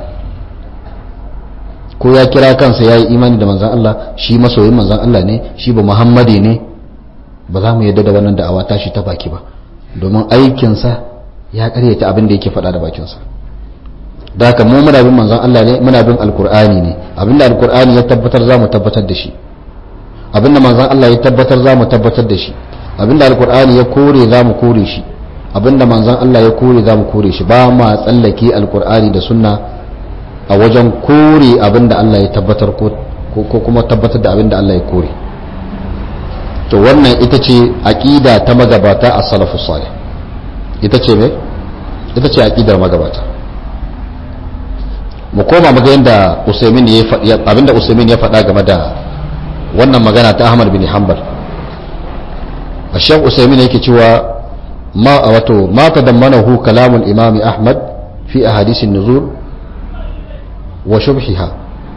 ko ya kira kansa ya yi imani da manzan Allah shi masoyin manzan Allah ne shi ba muhammadi ne ba za mu yadda da wannan da'awa tashi ta baki ba domin aikinsa ya karyata abin da yake faɗa da bakinsa da haka mu muna bin manzan Allah ne muna bin alkur'ani ne abinda alkur'ani ya tabbatar za mu tabbatar da shi abinda manzan Allah ya tabbatar za mu tabbatar da shi abinda alkur'ani ya kore za mu kore shi abinda manzan Allah ya kore za mu kore shi ba ma tsallake alkur'ani da sunna a wajen kore abin da Allah ya tabbatar ko kuma tabbatar da abin da Allah ya kore to wannan ita ce aƙida ta magabata a salafus salih ita ce mai ita ce aƙidar magabata mu koma maga yadda usaimin ya faɗi abinda usaimin ya faɗa game da wannan magana ta ahmad bin hanbal a shek usaimin yake cewa ma wato ma tadammanahu kalamul imami ahmad fi ahadisin nuzul wa shubhiha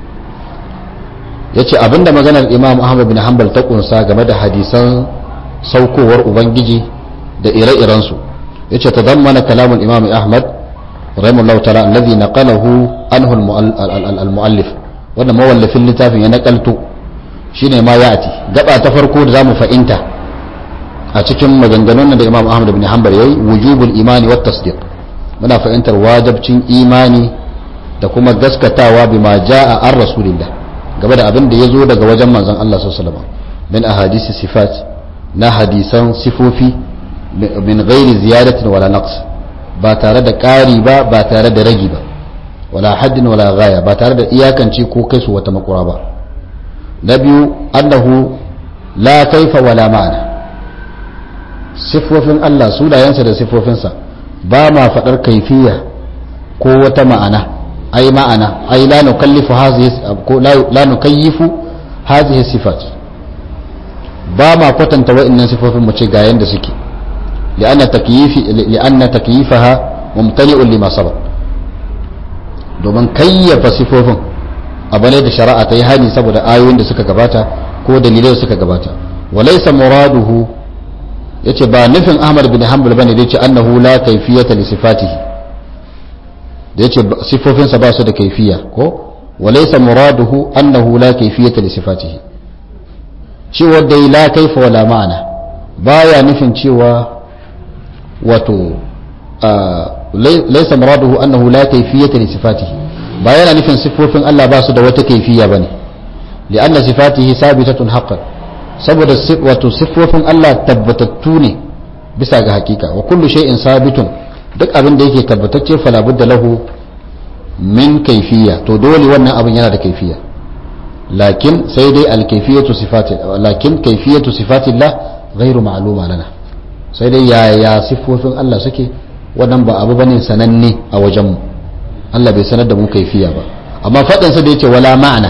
yace abinda maganar Imam Ahmad bin Hanbal ta kunsa game da hadisan saukowar ubangiji da ire-iren su yace tadammana kalamul Imam Ahmad rahimahullahu ta'ala alladhi naqalahu anhu al-muallif wannan mawallafin littafin ya nakalto shine ma ya'ti gaba ta farko da zamu fa'inta a cikin maganganun da Imam Ahmad bin Hanbal yayi wujubul imani wat tasdiq muna fahimtar wajibcin imani da kuma gaskatawa bima jaa an rasulillah game da abin da ya zo daga wajen manzon Allah sallallahu alaihi wasallam min ahadisi sifat na hadisan sifofi min ghairi ziyadatin wala naqs ba tare da ƙari ba ba tare da ragi ba wala haddin wala ghaya ba tare da iyakance ko kai su wata makura ba na biyu annahu la kaifa wala ma'ana sifofin Allah sunayensa da sifofinsa ba ma faɗar kaifiya ko wata ma'ana ai ma'ana ai la nukallifu hadhihi ko la nukayyifu hadhihi sifat ba ma kwatanta wa'annan sifofin mu ce ga yanda suke li'anna takyifi li'anna takyifaha mumtani'un lima sabaq domin kayyafa sifofin abu ne da shari'a ta yi hani saboda ayoyin da suka gabata ko dalilai da suka gabata walaysa muraduhu yace ba nufin Ahmad bin Hanbal bane da yace annahu la kayfiyata li sifatihi da yace sifofinsa ba su da kaifiya ko walaysa muraduhu annahu la kayfiyata li sifatihi cewa dai la kaifa wala ma'ana baya nufin cewa wato laysa muraduhu annahu la kayfiyata li sifatihi ba yana nufin sifofin Allah ba su da wata kaifiya bane li'anna sifatihi sabitatun haqqan saboda wato siffofin Allah tabbatattu ne bisa ga hakika wa kullu shay'in sabitun duk abin da yake tabbatacce fala budda lahu min kaifiya to dole wannan abin yana da kaifiya lakin sai dai alkaifiyatu sifati lakin kaifiyatu sifatillah ghairu ma'luma lana sai dai yaya siffofin Allah suke wannan ba abu bane sananne a wajen mu Allah bai sanar da mu kaifiya ba amma fadin sa da yace wala ma'ana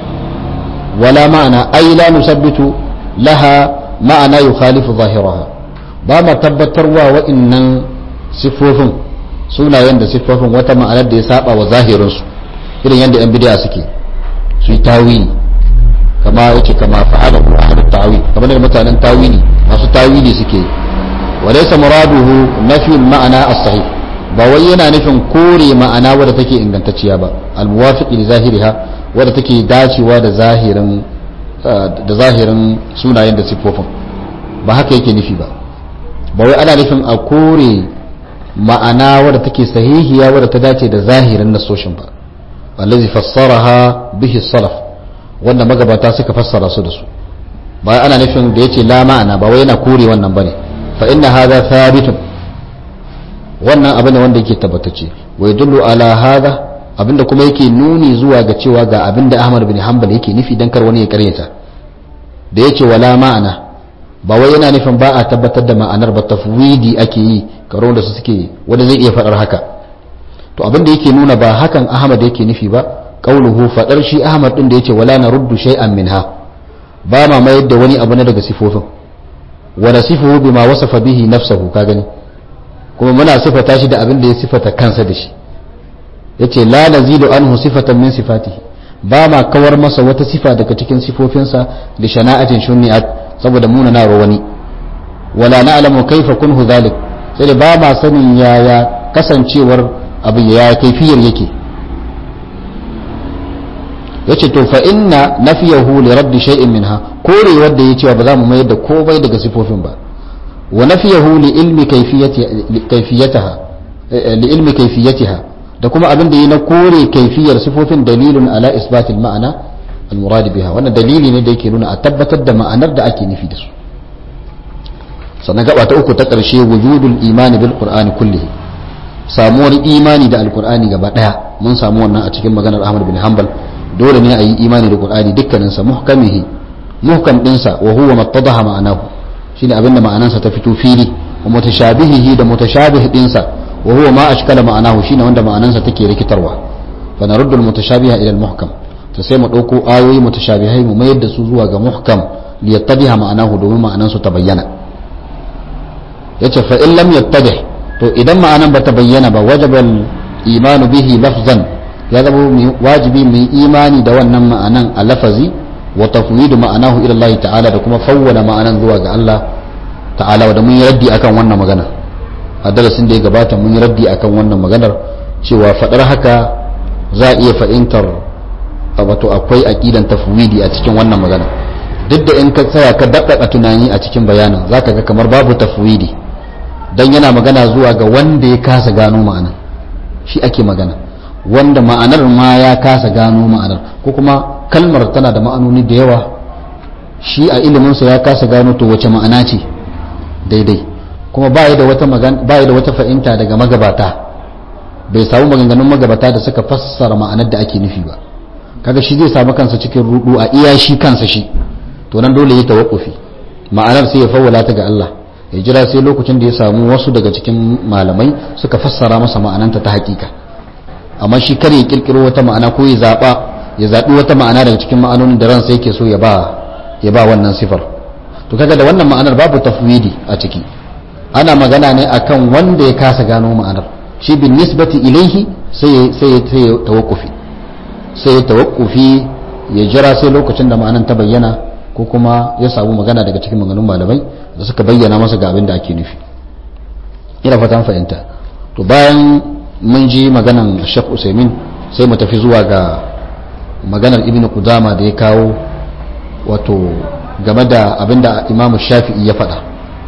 wala ma'ana ay la nusabbitu laha ma'ana yukhalifu zahiraha ba ma tabbatarwa wa'annan siffofin sunayen da siffofin wata ma'anar da ya saba wa zahirinsu irin yadda yan bidiya suke su yi tawili kama yace kama fa'ala qur'an tawil kamar da mutanen tawili masu tawili suke wa laysa muraduhu nafi ma'ana as-sahih ba wai yana nufin kore ma'ana wadda take ingantacciya ba al-muwafiq li zahiriha wadda take dacewa da zahirin da zahirin sunayen da siffofin ba haka yake nufi ba ba wai ana nufin a kore ma'ana wadda take sahihiya wadda ta dace da zahirin nasoshin ba allazi fassaraha bihi salaf wanda magabata suka fassara su da su ba ana nufin da yace la ma'ana ba wai yana kore wannan bane fa inna hadha thabitun wannan abin wanda yake tabbatacce wa yadullu ala hadha abinda kuma yake nuni zuwa ga cewa ga abinda Ahmad bin Hanbal yake nufi dan kar wani ya karyata da yace wala ma'ana ba wai yana nufin ba a tabbatar da ma'anar ba tafwidi ake yi karo da su suke wanda zai iya faɗar haka to abin da yake nuna ba hakan ahmad yake nufi ba qauluhu faɗar shi ahmad din da yace wala naruddu shay'an minha ba ma mayar da wani abu na daga sifofin wa nasifuhu bima wasafa bihi nafsuhu ka gani kuma muna sifata shi da abin da ya sifata kansa da shi yace la nazilu anhu sifatan min sifatihi ba ma kawar masa wata sifa daga cikin sifofinsa da shana'atin shunni'at saboda muna na wani wala na'lamu kaifa kunhu zalik sai da ba ma sanin yaya kasancewar abu ya kaifiyar yake yace to fa inna nafiyahu li raddi shay'in minha kore wanda yace ba za mu mayar da komai daga sifofin ba wa nafiyahu li ilmi kayfiyataha li ilmi kayfiyatiha da kuma abin da yi na kore kaifiyar sifofin dalilun ala isbatil ma'ana al-murad biha wannan dalili ne da yake nuna a tabbatar da ma'anar da ake nufi da su sannan gaba ta uku ta ƙarshe wujudul imani bil qur'ani kullihi samuwar imani da alqur'ani gaba daya mun samu wannan a cikin maganar Ahmad bin Hanbal dole ne a yi imani da qur'ani dukkanin sa muhkamihi muhkam din sa wa huwa mattadaha ma'anahu shine abinda ma'anansa ta fito fili wa mutashabihihi da mutashabih din sa wa huwa ma ashkala ma'anahu shine wanda ma'anansa take rikitarwa fa naruddu al mutashabiha ila al muhkam to sai mu dauko ayoyi mutashabihai mu mayar da su zuwa ga muhkam liyattabiha ma'anahu domin ma'anansu ta bayyana yace fa in lam yattadih to idan ma'anan bata bayyana ba wajaba imanu bihi lafzan ya zama wajibi mu imani da wannan ma'anan a lafazi wa tafwidu ma'anahu ila Allah ta'ala da kuma fawwala ma'anan zuwa ga Allah ta'ala da mun yi raddi akan wannan magana a darasin da ya gabata mun yi raddi akan wannan maganar cewa fadar haka za a iya fahimtar wato akwai aqidan tafwidi a cikin wannan magana duk da in ka tsaya ka daɗaɗa tunani a cikin bayanin zaka ga kamar babu tafwidi dan yana magana zuwa ga wanda ya kasa gano ma'anar shi ake magana wanda ma'anar ma ya kasa gano ma'anar ko kuma kalmar tana da ma'anoni da yawa shi a iliminsa ya kasa gano to wace ma'ana ce daidai kuma ba da wata magana ba da wata fahimta daga magabata bai samu maganganun magabata da suka fassara ma'anar da ake nufi ba kaga shi zai samu kansa cikin rudu a iya shi kansa shi to nan dole ya tawakkufi ma'anar sai ya fawwala ta ga Allah ya jira sai lokacin da ya samu wasu daga cikin malamai suka fassara masa ma'ananta ta hakika amma shi kar ya kirkiro wata ma'ana ko ya zaba ya zabi wata ma'ana daga cikin ma'anonin da ransa yake so ya ba ya ba wannan sifar to kaga da wannan ma'anar babu tafwidi a ciki ana magana ne akan wanda ya kasa gano ma'anar shi bin nisbati ilaihi sai sai sai ya tawakkufi sai ya tawakkufi ya jira sai lokacin da ma'anar ta bayyana ko kuma ya samu magana daga cikin maganganun malamai da suka bayyana masa ga abin da ake nufi ina fatan fahimta to bayan mun ji maganan Sheikh Usaimin sai mu tafi zuwa ga maganar Ibn Qudama da ya kawo wato game da abin da Imam Shafi'i ya faɗa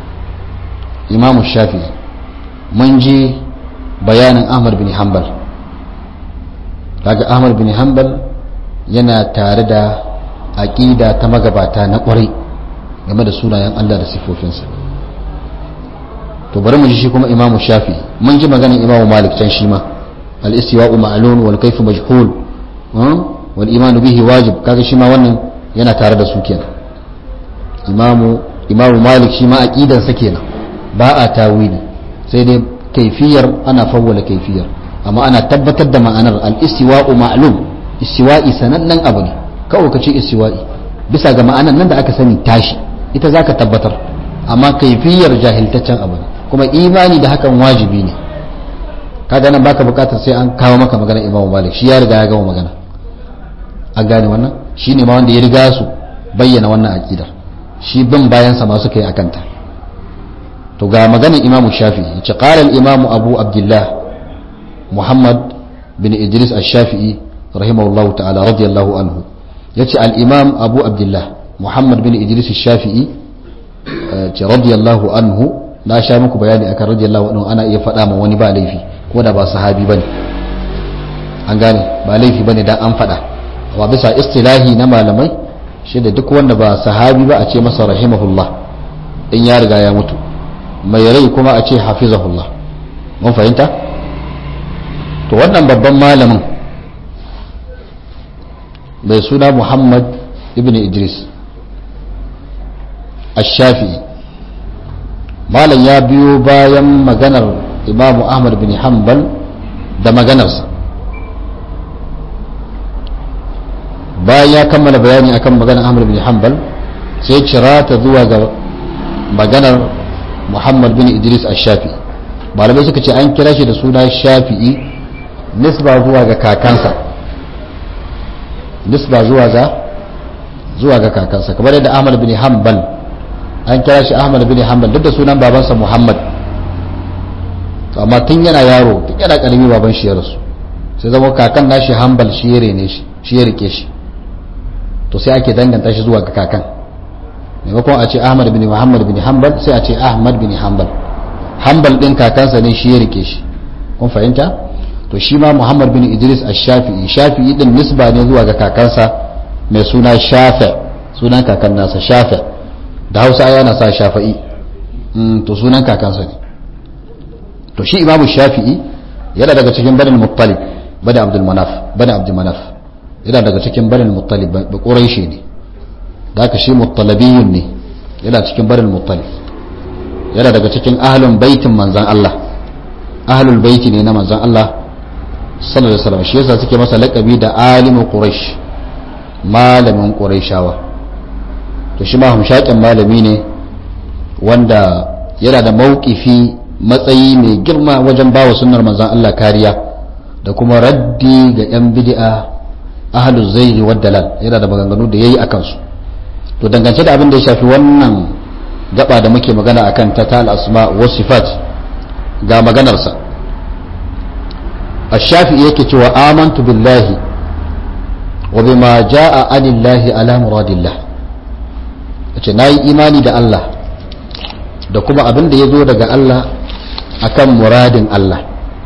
Imam Shafi'i mun ji bayanin Ahmad bin Hanbal kaga Ahmad bin Hanbal yana tare da aƙida ta magabata na ƙwarai game da sunayen Allah da sifofinsa to bari mu ji shi kuma imamu shafi mun ji maganin imamu malik can shi ma al-istiwa'u ma'lun wal kayfu majhul wal imanu bihi wajib kaga shi ma wannan yana tare da su kenan imamu imamu malik shi ma aqidan sa kenan ba a tawili sai dai kaifiyar ana fawwala kaifiyar amma ana tabbatar da ma'anar al-istiwa'u ma'lum istiwa'i sanannen abu ne kawai ka ce istiwa'i bisa ga ma'anar nan da aka sani tashi ita zaka tabbatar amma kaifiyar jahiltaccen abu ne kuma imani da hakan wajibi ne kaga nan baka bukatar sai an kawo maka magana imamu malik shi ya riga ya gama magana an gane wannan shi ne ma wanda ya riga su bayyana wannan aqidar shi bin bayansa ma suka yi akanta to ga maganar imamu shafi ya ce qala al-imamu abu abdullah muhammad bin idris al-shafi'i rahimahullahu ta'ala radiyallahu anhu yace al-imam abu abdullah muhammad bin idris al-shafi'i ce radiyallahu anhu na sha muku bayani akan radiyallahu anhu ana iya faɗa ma wani ba laifi ko da ba sahabi bane an gane ba laifi bane dan an faɗa amma bisa istilahi na malamai shi da duk wanda ba sahabi ba a ce masa rahimahullah in ya riga ya mutu mai rai kuma a ce hafizahullah mun fahimta to wannan babban malamin mai suna muhammad ibn idris ash-shafi'i malam ya biyo bayan maganar imamu ahmad bin hanbal da maganarsa bayan ya kammala bayani akan maganar ahmad bin hanbal sai cira ta zuwa ga maganar muhammad bin idris ash-shafi'i malamai suka ce an kira shi da suna shafi'i nisba zuwa ga kakansa nisba zuwa ga zuwa ga kakansa kamar yadda ahmad bin hanbal an kira shi ahmad bin hanbal duk da sunan babansa muhammad amma tun yana yaro tun yana karami baban shi ya rasu sai zama kakan nashi hanbal shi ya rene shi shi ya rike shi to sai ake danganta shi zuwa ga kakan maimakon a ce ahmad bin muhammad bin hanbal sai a ce ahmad bin hanbal hanbal din kakansa ne shi ya rike shi kun fahimta to shi ma muhammad bin idris ash-shafi'i shafi'i din nisba ne zuwa ga kakansa mai suna shafi sunan kakan nasa shafi da hausa yana sa shafi'i to sunan kakansa ne to shi imamu shafi'i yana daga cikin banin muttalib bani abdul manaf bani abdul manaf yana daga cikin banin muttalib ba quraishi ne da haka shi muttalibiyun ne yana cikin banin muttalib yana daga cikin ahlun baitin manzan Allah ahlul baiti ne na manzan Allah sallallahu alaihi wasallam shi yasa suke masa laqabi da alimu quraish malamin quraishawa to shi ma hamshakin malami ne wanda yana da mauƙifi matsayi mai girma wajen bawa sunnar manzan Allah kariya da kuma raddi ga 'yan bid'a ahalu zairi wa dalal yana da maganganu da yayi akan su to dangance da abin da ya shafi wannan gaba da muke magana akan ta tal asma wa sifat ga maganarsa الشافعي yake cewa amantu billahi wa bima jaa anillahi ala muradillah yace nayi imani da Allah da kuma abin da yazo daga Allah akan muradin Allah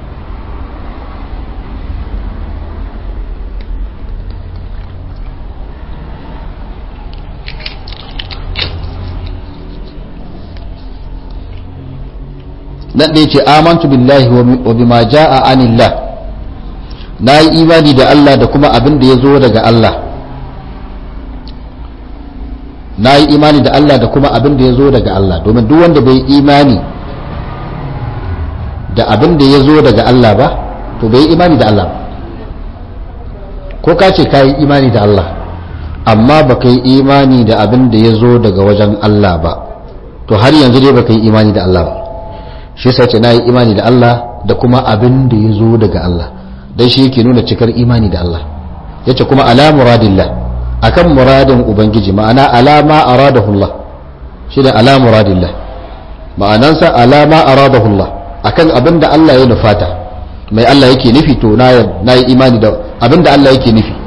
nan da yace amantu billahi wa bima jaa anillah nayi imani da Allah da kuma abin da yazo daga Allah nayi imani da Allah da kuma abin da yazo daga Allah domin duk wanda bai imani da abin da yazo daga Allah ba to bai imani da Allah ko ka ce ka yi imani da Allah amma ba ka yi imani da abin da ya zo daga wajen Allah ba to har yanzu dai ba ka yi imani da Allah ba shi sai ce na yi imani da Allah da kuma abin da ya zo daga Allah dan shi yake nuna cikar imani da Allah yace kuma ala muradillah akan muradin ubangiji ma'ana alama aradahullah shi da ala muradillah ma'anansa alama aradahullah akan abin da Allah ya nufata mai Allah yake nufi to na yi imani da abin da Allah yake nufi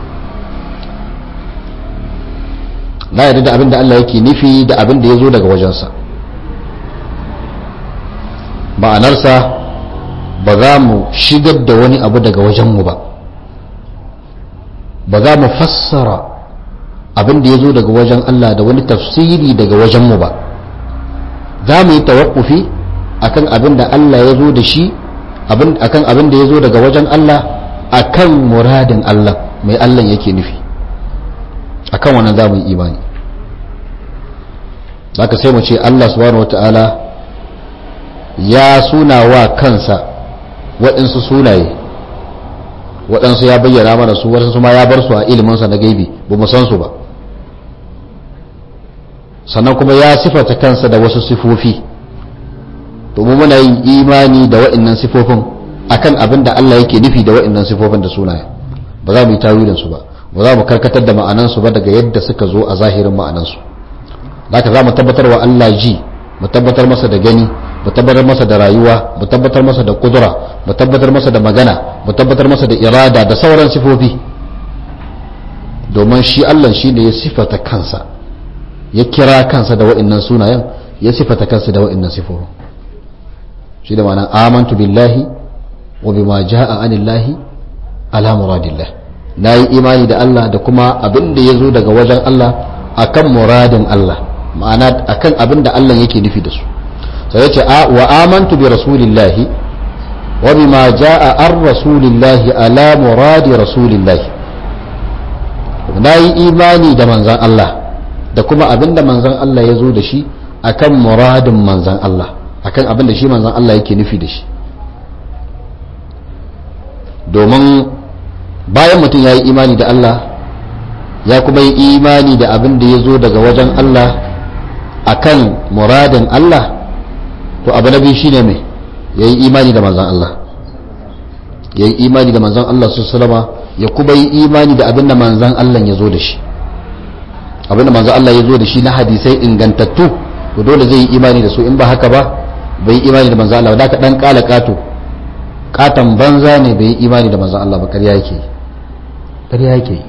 na yarda da abin da Allah yake nufi da abin da ya zo daga wajensa ma'anarsa ba za mu shigar da wani abu daga wajenmu ba ba za mu fassara abin da ya zo daga wajen Allah da wani tafsiri daga wajenmu ba za mu yi tawakkufi akan abin da Allah ya zo da shi akan abin da ya zo daga wajen Allah akan muradin Allah mai Allah yake nufi akan wannan za mu yi imani zaka sai mu ce Allah subhanahu wata'ala ya suna wa kansa waɗansu sunaye waɗansu ya bayyana mana su waɗansu ma ya bar su a iliminsa na gaibi ba mu san su ba sannan kuma ya sifata kansa da wasu sifofi domin muna yin imani da waɗannan sifofin akan abin da Allah yake nufi da waɗannan sifofin da sunaye ba za mu yi tawilin su ba ba za mu karkatar da ma'anansu ba daga yadda suka zo a zahirin ma'anansu haka za mu tabbatar wa Allah ji mu tabbatar masa da gani mu tabbatar masa da rayuwa mu tabbatar masa da kudura mu tabbatar masa da magana mu tabbatar masa da irada da sauran sifofi domin shi Allah shi ne ya sifata kansa ya kira kansa da wa'annan sunayen ya sifata kansa da wa'annan sifofin shi da ma'ana amantu billahi wa bima ja'a anillahi ala muradillah nayi imani da Allah da kuma abin da yazo daga wajen Allah akan muradin Allah ma'ana akan abin da Allah yake nufi da su sai ya ce wa amantu bi rasulillahi wa bima jaa ar rasulillahi ala muradi rasulillahi na yi imani da manzan Allah da kuma abin da manzan Allah ya zo da shi akan muradin manzan Allah akan abin da shi manzan Allah yake nufi da shi domin bayan mutum ya yi imani da Allah ya kuma yi imani da abin da ya zo daga wajen Allah akan muradin Allah to abu na biyu shine mai ya yi imani da manzan Allah ya yi imani da manzan Allah su salama ya kuma yi imani da abin da manzan Allah ya zo da shi abin da manzan Allah ya zo da shi na hadisai ingantattu to dole zai yi imani da su in ba haka ba bai yi imani da manzan Allah ba da ka dan kala kato katan banza ne bai yi imani da manzan Allah ba ƙarya yake ƙarya yake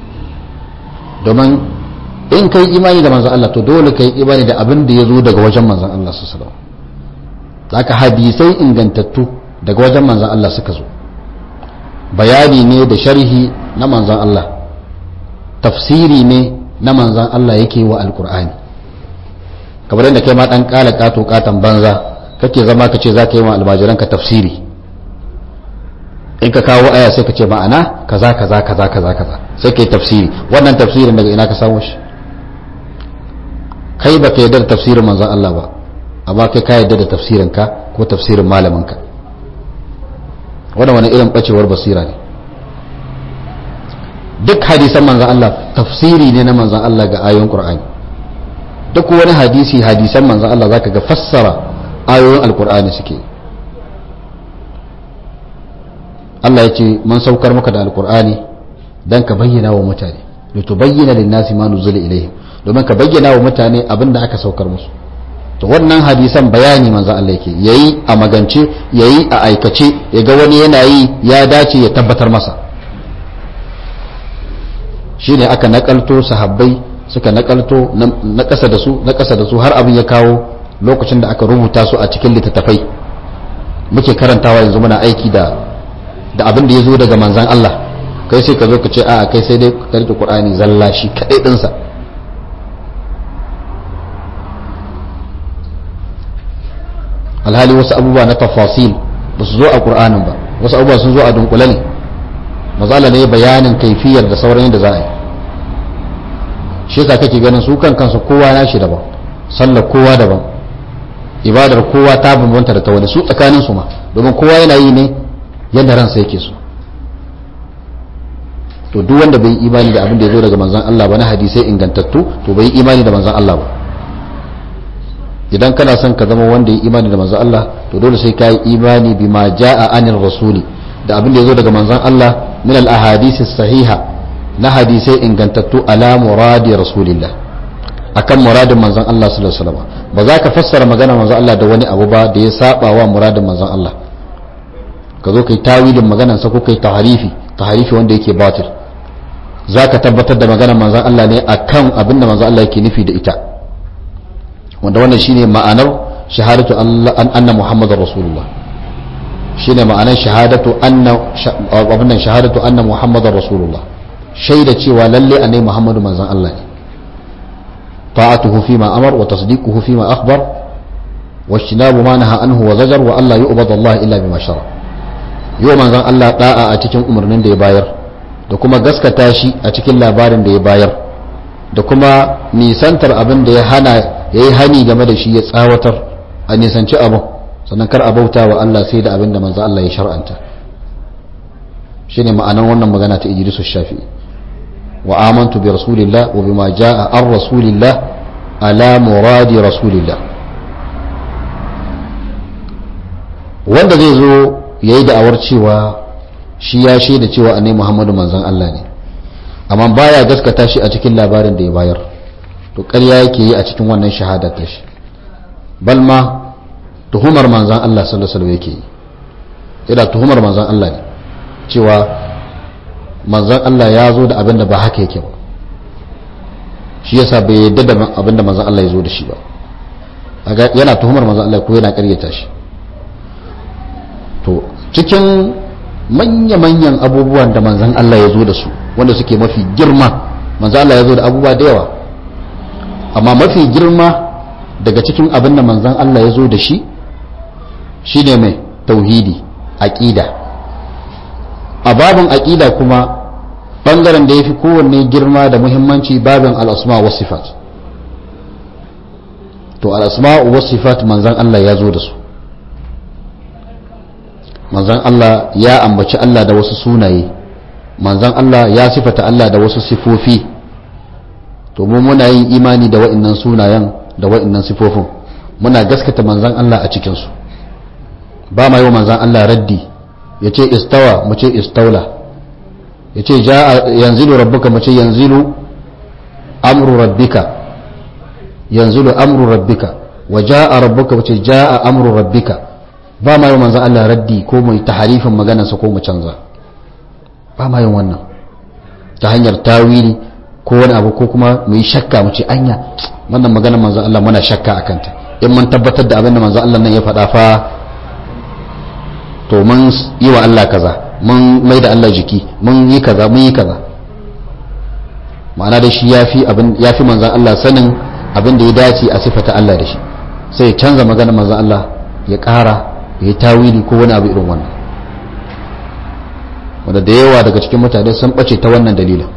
domin in kai imani da manzan Allah to dole kai imani da abin da ya zo daga wajen manzan Allah su salama haka hadisai ingantattu daga wajen manzan Allah suka zo bayani ne da sharhi na manzan Allah tafsiri ne na manzan Allah yake wa alkur'ani kamar yadda kai ma dan kala kato katan banza kake zama ka ce za ka yi wa almajiranka tafsiri in ka kawo aya sai ka ce ma'ana kaza kaza kaza kaza kaza sai ka yi tafsiri wannan tafsirin daga ina ka samu shi kai ba ka yarda da tafsirin manzan Allah ba amma kai ka yarda da tafsirin ka ko tafsirin malamin ka wannan wani irin bacewar basira ne duk hadisan manzan Allah tafsiri ne na manzan Allah ga ayoyin Qur'ani duk wani hadisi hadisan manzan Allah zaka ga fassara ayoyin alkur'ani suke Allah ya ce mun saukar maka da alkur'ani dan ka bayyana wa mutane litubayyana lin-nasi ma nuzila ilaihim domin ka bayyana wa mutane abin da aka saukar musu to wannan hadisan bayani manzo Allah yake yayi a magance yayi a aikace ya ga wani yana yi ya dace ya tabbatar masa shine aka nakalto sahabbai suka nakalto na kasa da su na kasa da su har abin ya kawo lokacin da aka rubuta su a cikin littattafai muke karantawa yanzu muna aiki da da abin da ya zo daga manzan Allah kai sai ka zo ka ce a kai sai dai ka rike Qur'ani zalla shi kadai dinsa alhali wasu abubuwa na tafasil ba su zo a Qur'anin ba wasu abubuwa sun zo a dunkule ne mazala ne bayanin kaifiyar da sauran yadda za a yi shi yasa kake ganin su kan kansu kowa na shi daban sallar kowa daban ibadar kowa ta bambanta da ta wani su tsakanin su ma domin kowa yana yi ne yadda ransa yake so to duk wanda bai yi imani da abin da ya zo daga manzon Allah ba na hadisai ingantattu to bai yi imani da manzon Allah ba idan kana son ka zama wanda ya imani da manzon Allah to dole sai ka yi imani bima jaa anir rasuli da abin da ya zo daga manzon Allah min al ahadisi sahiha na hadisai ingantattu ala muradi rasulillah akan muradin manzon Allah sallallahu alaihi wasallam ba za ka fassara magana manzon Allah da wani abu ba da ya saba wa muradin manzon Allah ka zo kai tawilin maganar sa ko kai taharifi taharifi wanda yake batil za ka tabbatar da maganar manzon Allah ne akan abin da manzon Allah yake nufi da ita wanda wannan shine ma'anar shahadatu an anna muhammadar rasulullah shine ma'anar shahadatu anna abin shahadatu anna muhammadar rasulullah shaida cewa lalle annabi muhammadu manzon Allah ne ta'atuhu fi ma amar wa tasdiquhu fi ma akhbar wajtinabu ma naha anhu wa zajar wa Allah yu'badu Allah illa bima shara yau manzon Allah da'a a cikin umarnin da ya bayar da kuma gaskata shi a cikin labarin da ya bayar da kuma nisantar abin da ya hana ya yi hani game da shi ya tsawatar a nisanci abin sannan kar a bauta wa Allah sai da abin da manzo Allah ya shar'anta shine ma'anar wannan magana ta Idris Shafi'i wa amantu bi rasulillah wa bima jaa ar rasulillah ala muradi rasulillah wanda zai zo yayi da'awar cewa shi ya shaida cewa annabi Muhammadu manzon Allah ne amma baya gaskata shi a cikin labarin da ya bayar to ƙarya yake yi a cikin wannan shahada ta shi bal ma tuhumar manzan Allah sallallahu alaihi yake yi yana tuhumar manzan Allah ne cewa manzan Allah ya zo da abin da ba haka yake ba shi yasa bai yadda da abin da manzan Allah ya zo da shi ba yana tuhumar manzan Allah ko yana ƙaryata shi to cikin manya-manyan abubuwan da manzan Allah ya zo da su wanda suke mafi girma manzan Allah ya zo da abubuwa da yawa amma mafi girma daga cikin abin da manzan Allah ya zo da shi shine mai tauhidi aƙida a babin aƙida kuma ɓangaren da ya fi kowanne girma da muhimmanci babin al'asma wa sifat to al'asma wa sifat manzan Allah ya zo da su manzan Allah ya ambaci Allah da wasu sunaye manzan Allah ya sifata Allah da wasu sifofi to mu muna yin imani da wa'annan sunayen da wa'annan sifofin muna gaskata manzan Allah a cikinsu ba ma yi manzan Allah raddi ya ce istawa mu ce istaula ya ce yanzilu rabbuka mu ce yanzilu amru rabbika yanzilu amru rabbika wa ja'a rabbuka mu ce ja'a amru rabbika ba ma yi manzan Allah raddi ko mu ta harifin maganarsa ko mu canza ba ma yin wannan ta hanyar tawili ko wani abu ko kuma mu yi shakka mu ce anya wannan maganar manzan Allah muna shakka a kanta in mun tabbatar da abin da manzan Allah nan ya faɗa fa to mun yi wa Allah kaza mun mai da Allah jiki mun yi kaza mun yi kaza ma'ana da shi ya fi abin ya fi manzan Allah sanin abin da ya dace a sifata Allah da shi sai ya canza maganar manzan Allah ya ƙara ya yi tawili ko wani abu irin wannan wanda da yawa daga cikin mutane sun ɓace ta wannan dalilin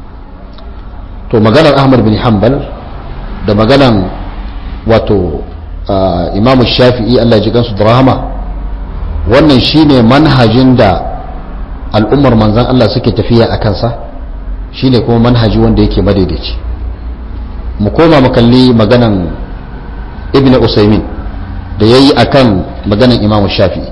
to maganar ahmad bin hanbal da maganar wato imamu shafi'i allah ji gansu da rahama wannan shine manhajin da al'ummar manzan allah suke tafiya a kansa shine kuma manhaji wanda yake madaidaici mu koma mu kalli maganan ibn usaimin da ya yi a kan maganan imamu shafi'i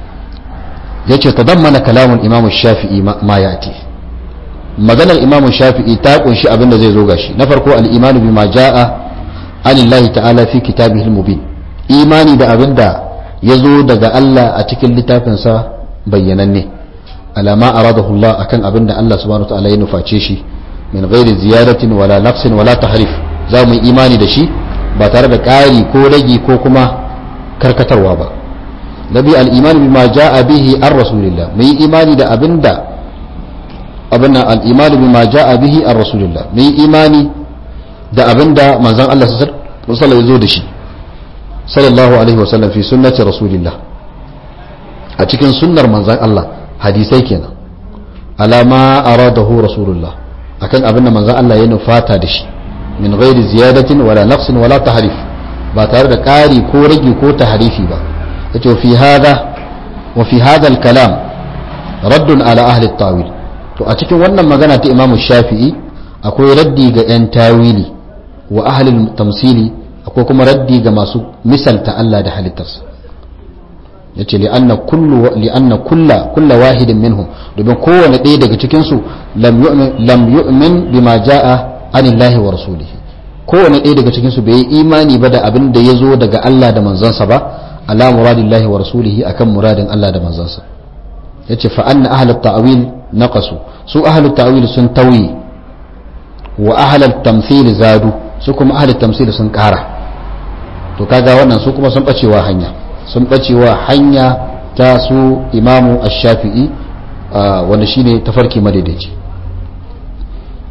ya ce ta mana kalamun imamu shafi'i ma ya ake maganar imamu shafi'i ta kunshi abin da zai zo gashi na farko al'imanu bi ma ja'a anillahi ta'ala fi kitabihil mubin imani da abin da ya zo daga Allah a cikin littafinsa bayyananne alama aradahu Allah akan abin da Allah subhanahu wa ta'ala ya nuface shi min ghairi ziyaratin wala naqsin wala tahrif za mu yi imani da shi ba tare da ƙari ko ragi ko kuma karkatarwa ba nabi al-iman bima ja'a bihi ar rasulillah mu yi imani da abin da abin nan al-iman bima ja'a bihi ar rasulillah mu yi imani da abin da manzon Allah sallallahu alaihi wasallam ya zo da shi sallallahu alaihi wasallam fi sunnati rasulillah a cikin sunnar manzon Allah hadisai kenan alama aradahu rasulullah akan abin da manzon Allah ya nufata da shi min ghairi ziyadatin wala naqsin wala tahrif ba tare da ƙari ko rage ko tahrifi ba yace fi hada wa fi hada al-kalam raddun ala ahli tawil to a cikin wannan magana ta Imam Shafi'i akwai raddi ga yan tawili wa ahli tamsili akwai kuma raddi ga masu misalta Allah da halittarsa yace li anna kullu li anna kulla kulla wahidin minhum domin kowane ɗaya daga cikin su lam yu'min lam yu'min bima jaa anillahi wa rasulihi kowane ɗaya daga cikin su bai yi imani ba da abin da ya zo daga Allah da manzansa ba ala muradillahi wa rasulihi akan muradin Allah da manzansa yace fa anna ahlut ta'wil naqasu su ahlut ta'wil sun tauyi wa ahlut tamthil zadu su kuma ahlut tamthil sun ƙara to kaga wannan su kuma sun bacewa hanya sun bacewa hanya ta su imamu ash-shafi'i wanda shine tafarki madaidaici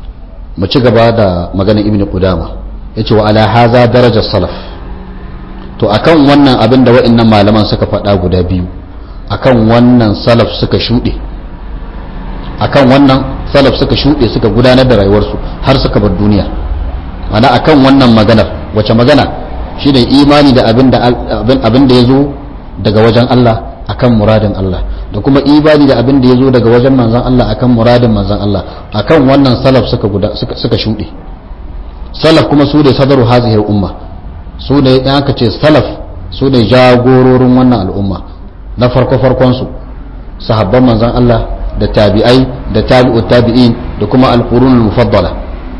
mu ci gaba da maganar ibn qudama yace wa ala haza darajar salaf to akan wannan abin da wa'annan malaman suka faɗa guda biyu akan wannan salaf suka shuɗe akan wannan salaf suka shuɗe suka gudanar da rayuwarsu har suka bar duniya ana akan wannan maganar wace magana shi ne imani da abin da ya zo daga wajen Allah akan muradin Allah da kuma imani da abin da ya zo daga wajen manzan Allah akan muradin manzan Allah akan wannan salaf suka suka shuɗe salaf kuma su ne sadaru hazihir umma su ne in aka ce salaf su ne jagororin wannan al'umma na farko farkon su sahabban manzan Allah da tabi'ai da tabi'ut tabi'in da kuma al-qurunul mufaddala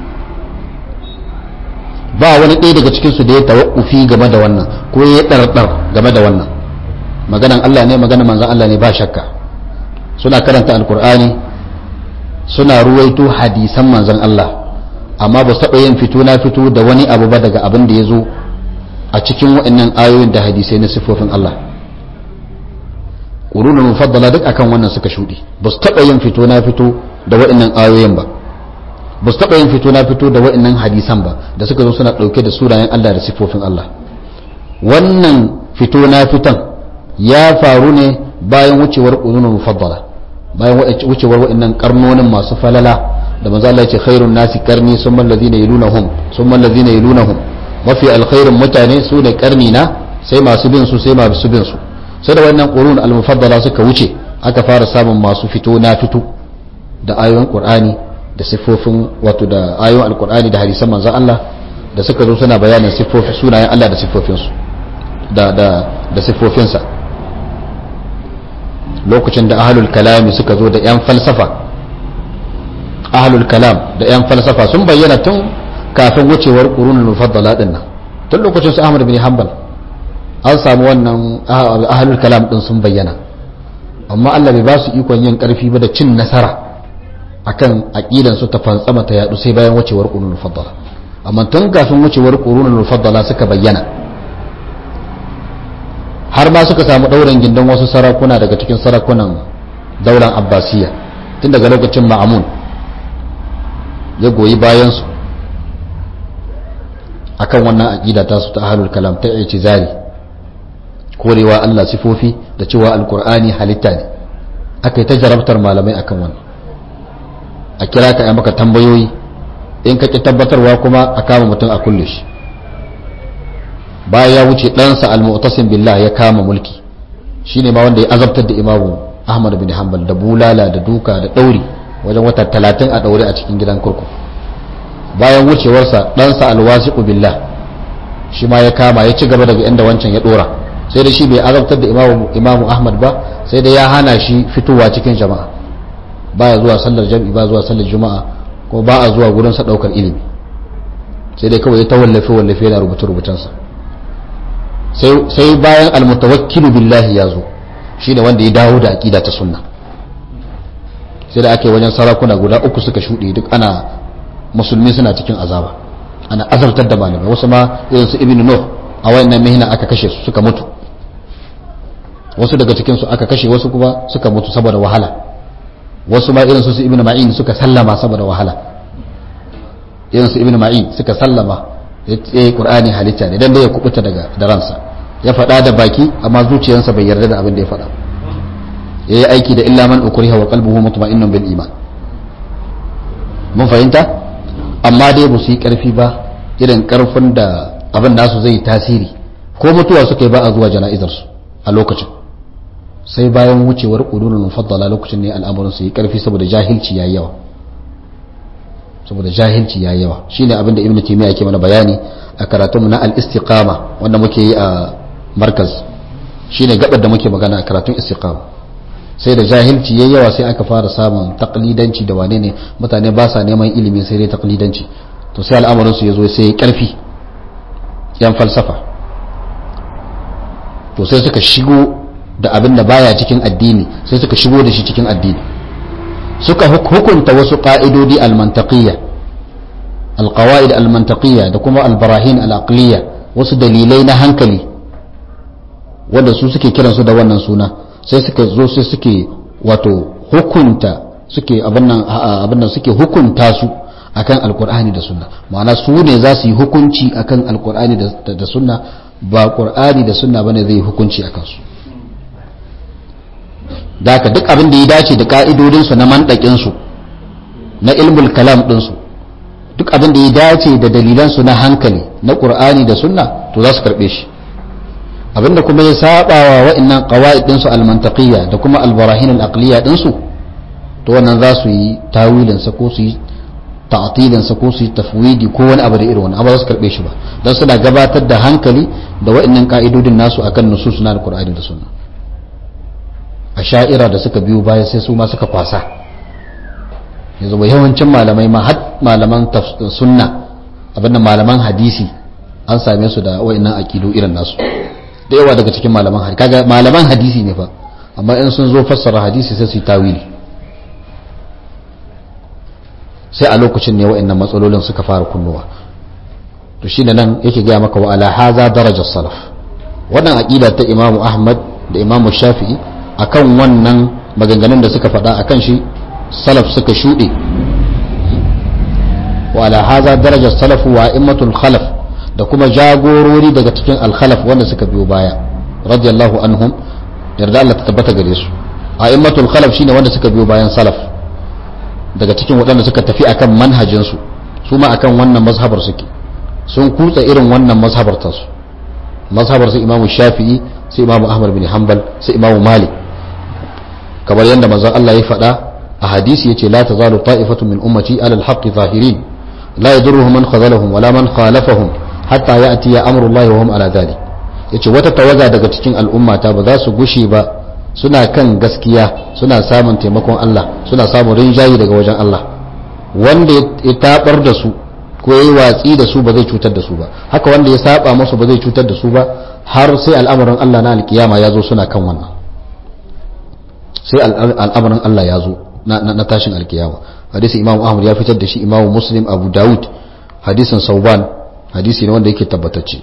ba wani ɗaya daga cikinsu da ya tawakkufi game da wannan ko ya ɗarɗar game da wannan maganan Allah ne maganan manzan Allah ne ba shakka suna karanta alkur'ani suna ruwaito hadisan manzan Allah amma ba su taɓa yin fito na fito da wani abu ba daga abin da ya zo a cikin waɗannan ayoyin da hadisai na siffofin Allah ƙurunan mufaddala duk akan wannan suka shuɗe ba su taɓa yin fito na fito da waɗannan ayoyin ba ba su taɓa yin fito na fito da wa'annan hadisan ba da suka zo suna ɗauke da sunayen Allah da siffofin Allah wannan fito na fitan ya faru ne bayan wucewar ƙununan mufaddala bayan wucewar wa'annan karnonin masu falala da manzo Allah ya ce khairun nasi karni summa allazina yalunahum summa allazina yalunahum mafi alkhairun mutane su ne karni na sai masu bin su sai masu bin su sai da wannan qurun al-mufaddala suka wuce aka fara samun masu fito na fito da ayoyin Qur'ani da siffofin wato da ayoyin alkur'ani da hadisan manzon Allah da suka zo suna bayanin siffofi sunayen Allah da siffofinsu da da da siffofinsa lokacin da ahlul kalami suka zo da yan falsafa ahlul kalam da yan falsafa sun bayyana tun kafin wucewar qurunul mufaddala din nan tun lokacin su Ahmad bin Hanbal an samu wannan ahlul kalam din sun bayyana amma Allah bai ba su ikon yin karfi ba da cin nasara akan aqidan su ta fantsama ta yadu sai bayan wucewar qurunul mufaddala amma tun kafin wucewar qurunul mufaddala suka bayyana har ma suka samu daurin gindin wasu sarakuna daga cikin sarakunan daular abbasiya tun daga lokacin ma'amun ya goyi bayan su akan wannan aqida ta su ta ahlul kalam ta i'tizari korewa Allah sifofi da cewa alqur'ani halitta ne akai ta jarabtar malamai akan wannan a kira ka maka tambayoyi in ka ki tabbatarwa kuma a kama mutum a kulle shi bayan ya wuce ɗansa al-mu'tasim billah ya kama mulki shine ma wanda ya azabtar da imamu ahmad bin hanbal da bulala da duka da ɗauri wajen wata talatin a ɗaure a cikin gidan kurkuku bayan wucewarsa ɗansa alwasiqu billah shi ma ya kama ya ci gaba daga inda wancan ya ɗora sai da shi bai azabtar da imamu imamu ahmad ba sai da ya hana shi fitowa cikin jama'a baya zuwa sallar jam'i ba zuwa sallar juma'a ko ba a zuwa gurin sa daukar ilimi sai dai kawai ta wallafe wallafe yana rubuce rubutansa sai bayan almutawakkilu billahi ya zo shine wanda ya dawo da aqida ta sunna sai da ake wajen sarakuna guda uku suka shuɗe duk ana musulmi suna cikin azaba ana azabtar da malamai wasu ma irin su ibnu nuh a wayannan mihna aka kashe su suka mutu wasu daga cikin su aka kashe wasu kuma suka mutu saboda wahala wasu ma irin su su ibnu ma'in suka sallama saboda wahala irin su ibnu ma'in suka sallama ya yi qur'ani halitta ne dan da ya kubuta daga da ransa ya faɗa da baki amma zuciyarsa bai yarda da abin da ya faɗa ya yi aiki da illa man ukriha wa qalbuhu mutma'innun bil iman mun fahimta amma dai ba su yi karfi ba irin karfin da abin nasu zai tasiri ko mutuwa suka yi ba a zuwa jana'izar su a lokacin sai bayan wucewar qululul mufaddala lokacin ne al'amuran su yi karfi saboda jahilci yayi yawa saboda jahilci yayi yawa shine abin da ibnu taymiya yake mana bayani a karatunmu na al-istiqama wanda muke yi a markaz shine gabar da muke magana a karatun istiqama sai da jahilci yayi yawa sai aka fara samun taklidanci da wane ne mutane ba sa neman ilimi sai dai taklidanci to sai al'amarin su yazo sai karfi yan falsafa to sai suka shigo da abin da baya cikin addini sai suka shigo da shi cikin addini suka hukunta wasu ka'idodi al-mantaqiyya al-qawaid al-mantaqiyya da kuma al-barahin al-aqliyya wasu dalilai na hankali wanda su suke kiransu da wannan suna sai suka zo sai suke wato hukunta suke abin nan suke hukunta su akan alkur'ani da sunna ma'ana su ne za su yi hukunci akan alkur'ani da sunna ba qur'ani da sunna bane zai hukunci akan su da haka duk abin da ya dace da ka'idodin su na mandakin su na ilmul kalam din su duk abin da ya dace da dalilan su na hankali na qur'ani da sunna to za su karbe shi abinda kuma ya saba wa wa'annan qawaid din su al-mantaqiyya da kuma al-barahin al-aqliyya din su to wannan za su yi tawilin sa ko su yi ta'tilin sa ko su yi tafwidi ko wani abu da irin wani abu za su karbe shi ba dan suna gabatar da hankali da wa'annan ka'idodin nasu akan nusus na al-qur'ani da sunna asha'ira da suka biyo baya sai su ma suka kwasa yanzu ba yawancin malamai ma har malaman sunna abinda malaman hadisi an same su da wa'annan aqidu irin nasu da yawa daga cikin malaman hadisi kaga malaman hadisi ne fa amma in sun zo fassara hadisi sai su yi tawili sai a lokacin ne wa'annan matsalolin suka fara kunnuwa to shine nan yake gaya maka wa ala haza darajar salaf wannan aqida ta Imam Ahmad da Imam Shafi'i akan wannan maganganun da suka faɗa akan shi salaf suka shuɗe wa ala haza darajar salaf wa immatul khalaf da kuma jagorori daga cikin alkhalaf wanda suka biyo baya radiyallahu anhum yarda Allah ta tabbata gare su a'immatul khalaf shine wanda suka biyo bayan salaf daga cikin waɗanda suka tafi akan manhajin su su ma akan wannan mazhabar suke sun kutsa irin wannan mazhabar ta su mazhabar su Imam Shafi'i sai Imam Ahmad bin Hanbal sai Imam Malik kamar yadda manzon Allah ya faɗa a hadisi yace la tazalu ta'ifatu min ummati ala al-haqqi zahirin la yadurruhum man khazalahum wala man khalafahum hatta ya ati ya amurullahi wa hum ala dhalik yace wata tawaga daga cikin al'ummata ba za su gushe ba suna kan gaskiya suna samun taimakon Allah suna samun rinjayi daga wajen Allah wanda ya tabar da su ko yayi watsi da su ba zai cutar da su ba haka wanda ya saba musu ba zai cutar da su ba har sai al'amarin Allah na alkiyama ya zo suna kan wannan sai al'amarin Allah ya zo na tashin alkiyama hadisi imam ahmad ya fitar da shi imam muslim abu dawud hadisin sauban hadisi ne wanda yake tabbatacce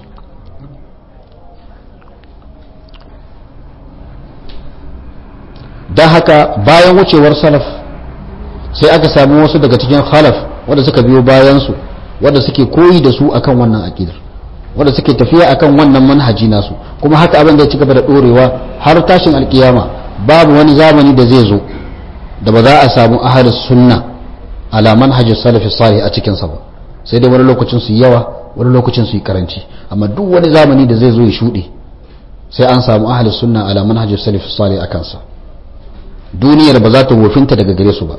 don haka bayan wucewar salaf sai aka samu wasu daga cikin khalaf wanda suka biyo bayansu wanda suke koyi da su akan wannan akidar wanda suke tafiya akan wannan manhaji nasu kuma haka abin da ya ci gaba da dorewa har tashin alkiyama babu wani zamani da zai zo da ba za a samu ahalus sunna ala manhajis salafi salih a cikin sa ba sai dai wani lokacin su yawa wani lokacin su yi karanci amma duk wani zamani da zai zo ya shuɗe sai an samu ahalus sunna ala manhajis salafi salih a kansa duniyar ba za ta wofinta daga gare su ba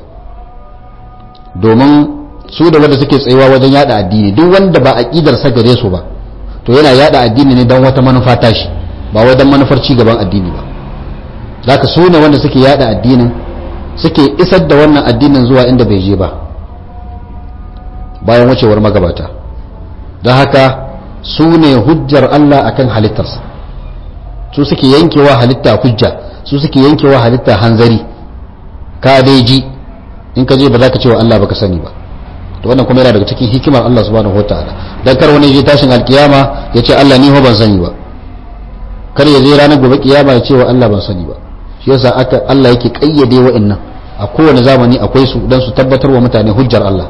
domin su da wanda suke tsayawa wajen yada addini duk wanda ba aqidar sa gare su ba to yana yada addini ne don wata manufa tashi ba wai don manufar ci gaban addini ba zaka su ne wanda suke yada addinin suke isar da wannan addinin zuwa inda bai je ba bayan wucewar magabata don haka su ne hujjar Allah akan halittarsa su suke yankewa halitta hujja su suke yankewa halitta hanzari ka dai ji in ka je ba za ka ce wa Allah baka sani ba to wannan kuma yana daga cikin hikimar Allah subhanahu wataala dan kar wani je tashin alkiyama ya ce Allah ni ho ban sani ba kar ya je ranar gobe kiyama ya ce wa Allah ban sani ba shi yasa aka Allah yake kayyade wa'annan a kowane zamani akwai su dan su tabbatar wa mutane hujjar Allah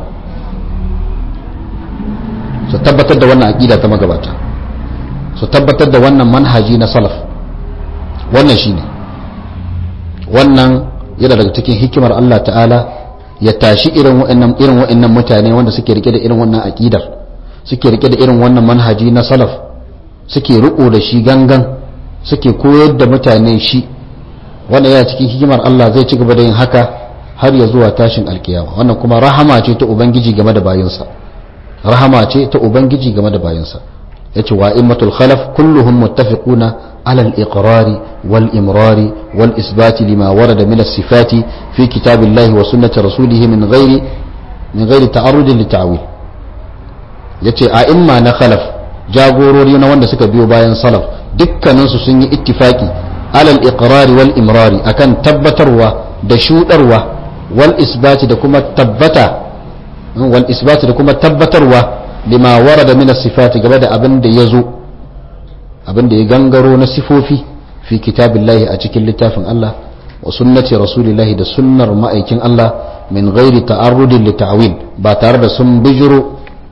su tabbatar da wannan aqida ta magabata su tabbatar da wannan manhaji na salaf wannan shine wannan yana daga cikin hikimar Allah ta'ala ya tashi irin wa'annan irin wa'annan mutane wanda suke rike da irin wannan aqidar suke rike da irin wannan manhaji na salaf suke riko da shi gangan suke koyar da mutane shi wannan yana cikin hikimar Allah zai ci gaba da yin haka har ya zuwa tashin alkiyama wannan kuma rahama ce ta ubangiji game da bayinsa rahama ce ta ubangiji game da bayinsa yace wa immatul khalaf kulluhum muttafiquna على الإقرار والإمرار والإثبات لما ورد من الصفات في كتاب الله وسنة رسوله من غير من غير تعرض للتعويل yace a imma na khalaf jagorori na wanda suka biyo bayan salaf dukkaninsu sun yi ittifaki alal iqrari wal imrari akan tabbatarwa da shudarwa wal isbati da kuma tabbata wal isbati da kuma tabbatarwa lima warada min as-sifati game da abin da yazo abin da ya gangaro na sifofi fi kitabillahi a cikin littafin Allah wa sunnati rasulillahi da sunnar ma'aikin Allah min ghairi ta'arrudin li ta'wil ba tare da sun bijiro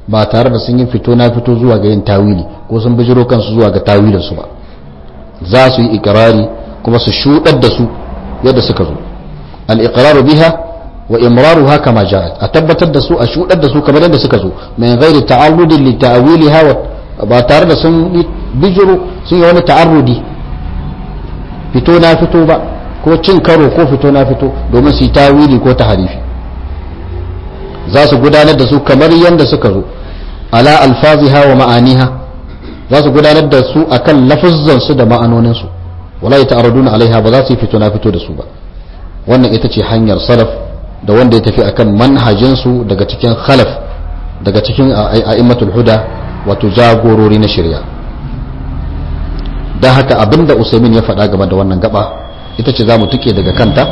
ba tare da sun yi fito na fito zuwa ga yin tawili ko sun bijiro kansu zuwa ga tawilinsu ba za su yi ikirari kuma su shudar da su yadda suka zo al-iqraru biha wa imraruha kama ja'at a tabbatar da su a shudar da su kamar yadda suka zo min ghairi ta'arrudin li ta'wiliha wa ba tare da sun bijiro sun yi wani ta'arrudi fito na fito ba ko cin karo ko fito na fito domin su yi tawili ko taharifi za su gudanar da su kamar yadda suka zo ala alfaziha wa ma'aniha za su gudanar da su akan lafuzzan su da ma'anonin su wala yata'arraduna alaiha ba za su yi fito na fito da su ba wannan ita ce hanyar salaf da wanda ya tafi akan manhajin su daga cikin khalaf daga cikin a'immatul huda wato jagorori na shari'a dan haka abinda usaimin ya faɗa game da wannan gaba ita ce za mu tuke daga kanta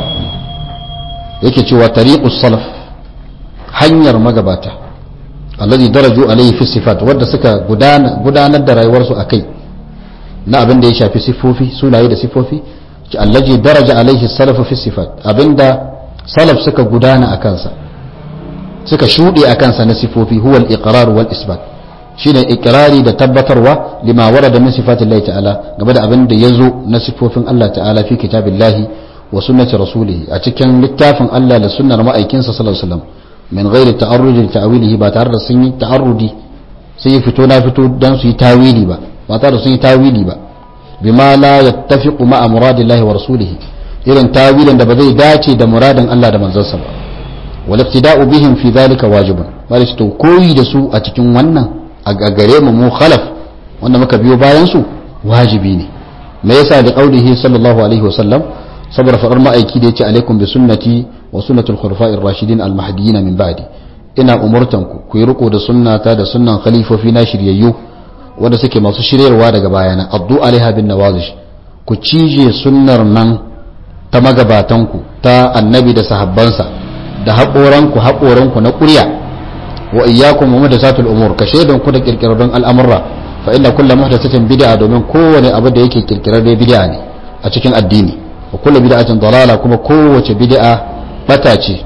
yake cewa tariqus salaf hanyar magabata alladhi daraju alayhi fi sifat wadda suka gudanar da rayuwarsu akai na abin da ya shafi sifofi sunaye da sifofi ci allazi daraja alayhi salaf fi sifat abinda salaf suka gudana a kansa suka shuɗe a kansa na sifofi huwa al-iqrar wal isbat shine iqrari da tabbatarwa lima warada min sifatillahi ta'ala game da abin da yazo na sifofin Allah ta'ala fi kitabillahi wa sunnati rasulih a cikin littafin Allah da sunnar ma'aikinsa sallallahu alaihi wasallam min ghairi ta'arrud li ta'wilihi ba tare da sun yi ta'arrudi sai fito na fito dan su yi tawili ba ba tare da sun yi tawili ba bima la yattafiqu ma'a muradillahi wa rasulih irin tawilin da ba zai dace da muradin Allah da manzansa ba wal iqtida'u bihim fi dhalika wajibun bari to koyi da su a cikin wannan a gare mu mu khalaf wanda muka biyo bayan su wajibi ne me yasa da qaulihi sallallahu alaihi wasallam saboda faɗar ma'aiki da yace alaikum bi sunnati wa sunnatul khulafa'ir rashidin al mahdiyyin min ba'di ina umurtan ku ku yi riko da sunnata da sunnan khalifofi na shiryayyu wanda suke masu shiryarwa daga bayana addu alaiha bin nawazish ku cije sunnar nan ta magabatanku ta annabi da sahabbansa da haƙoranku haƙoranku na ƙurya wa iyyakum wa muhdathatul umur ka shaidan ku da kirkirarrun al'amurra fa inna kullu muhdathatin bid'a domin kowane abu da yake kirkirarre bid'a ne a cikin addini wa kullu bid'atin dalala kuma kowace bid'a bata ce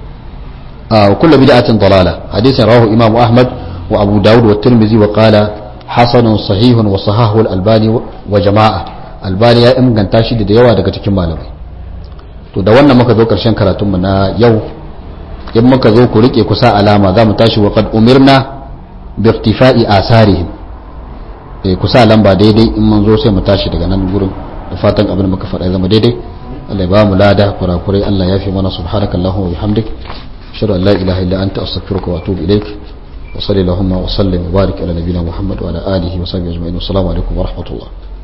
wa kullu bid'atin dalala hadisin rawahu imam ahmad wa abu daud wa tirmidhi wa qala hasanun sahihun wa sahahu al-albani wa jama'a albani ya inganta shi da yawa daga cikin malamai to da wannan muka zo karshen karatunmu na yau in muka zo ku rike kusa alama za mu tashi wa qad umirna bi irtifa'i asarihim eh kusa lamba daidai in mun zo sai mu tashi daga nan gurin da fatan abin da muka faɗa zama daidai Allah ya ba mu lada kurakurai Allah ya fi mana subhanakallahumma wa bihamdik ashhadu an la ilaha illa anta astaghfiruka wa atubu ilaik wa sallallahu wa sallim wa barik ala nabiyyina muhammad wa ala alihi wa sahbihi ajma'in assalamu alaikum wa rahmatullah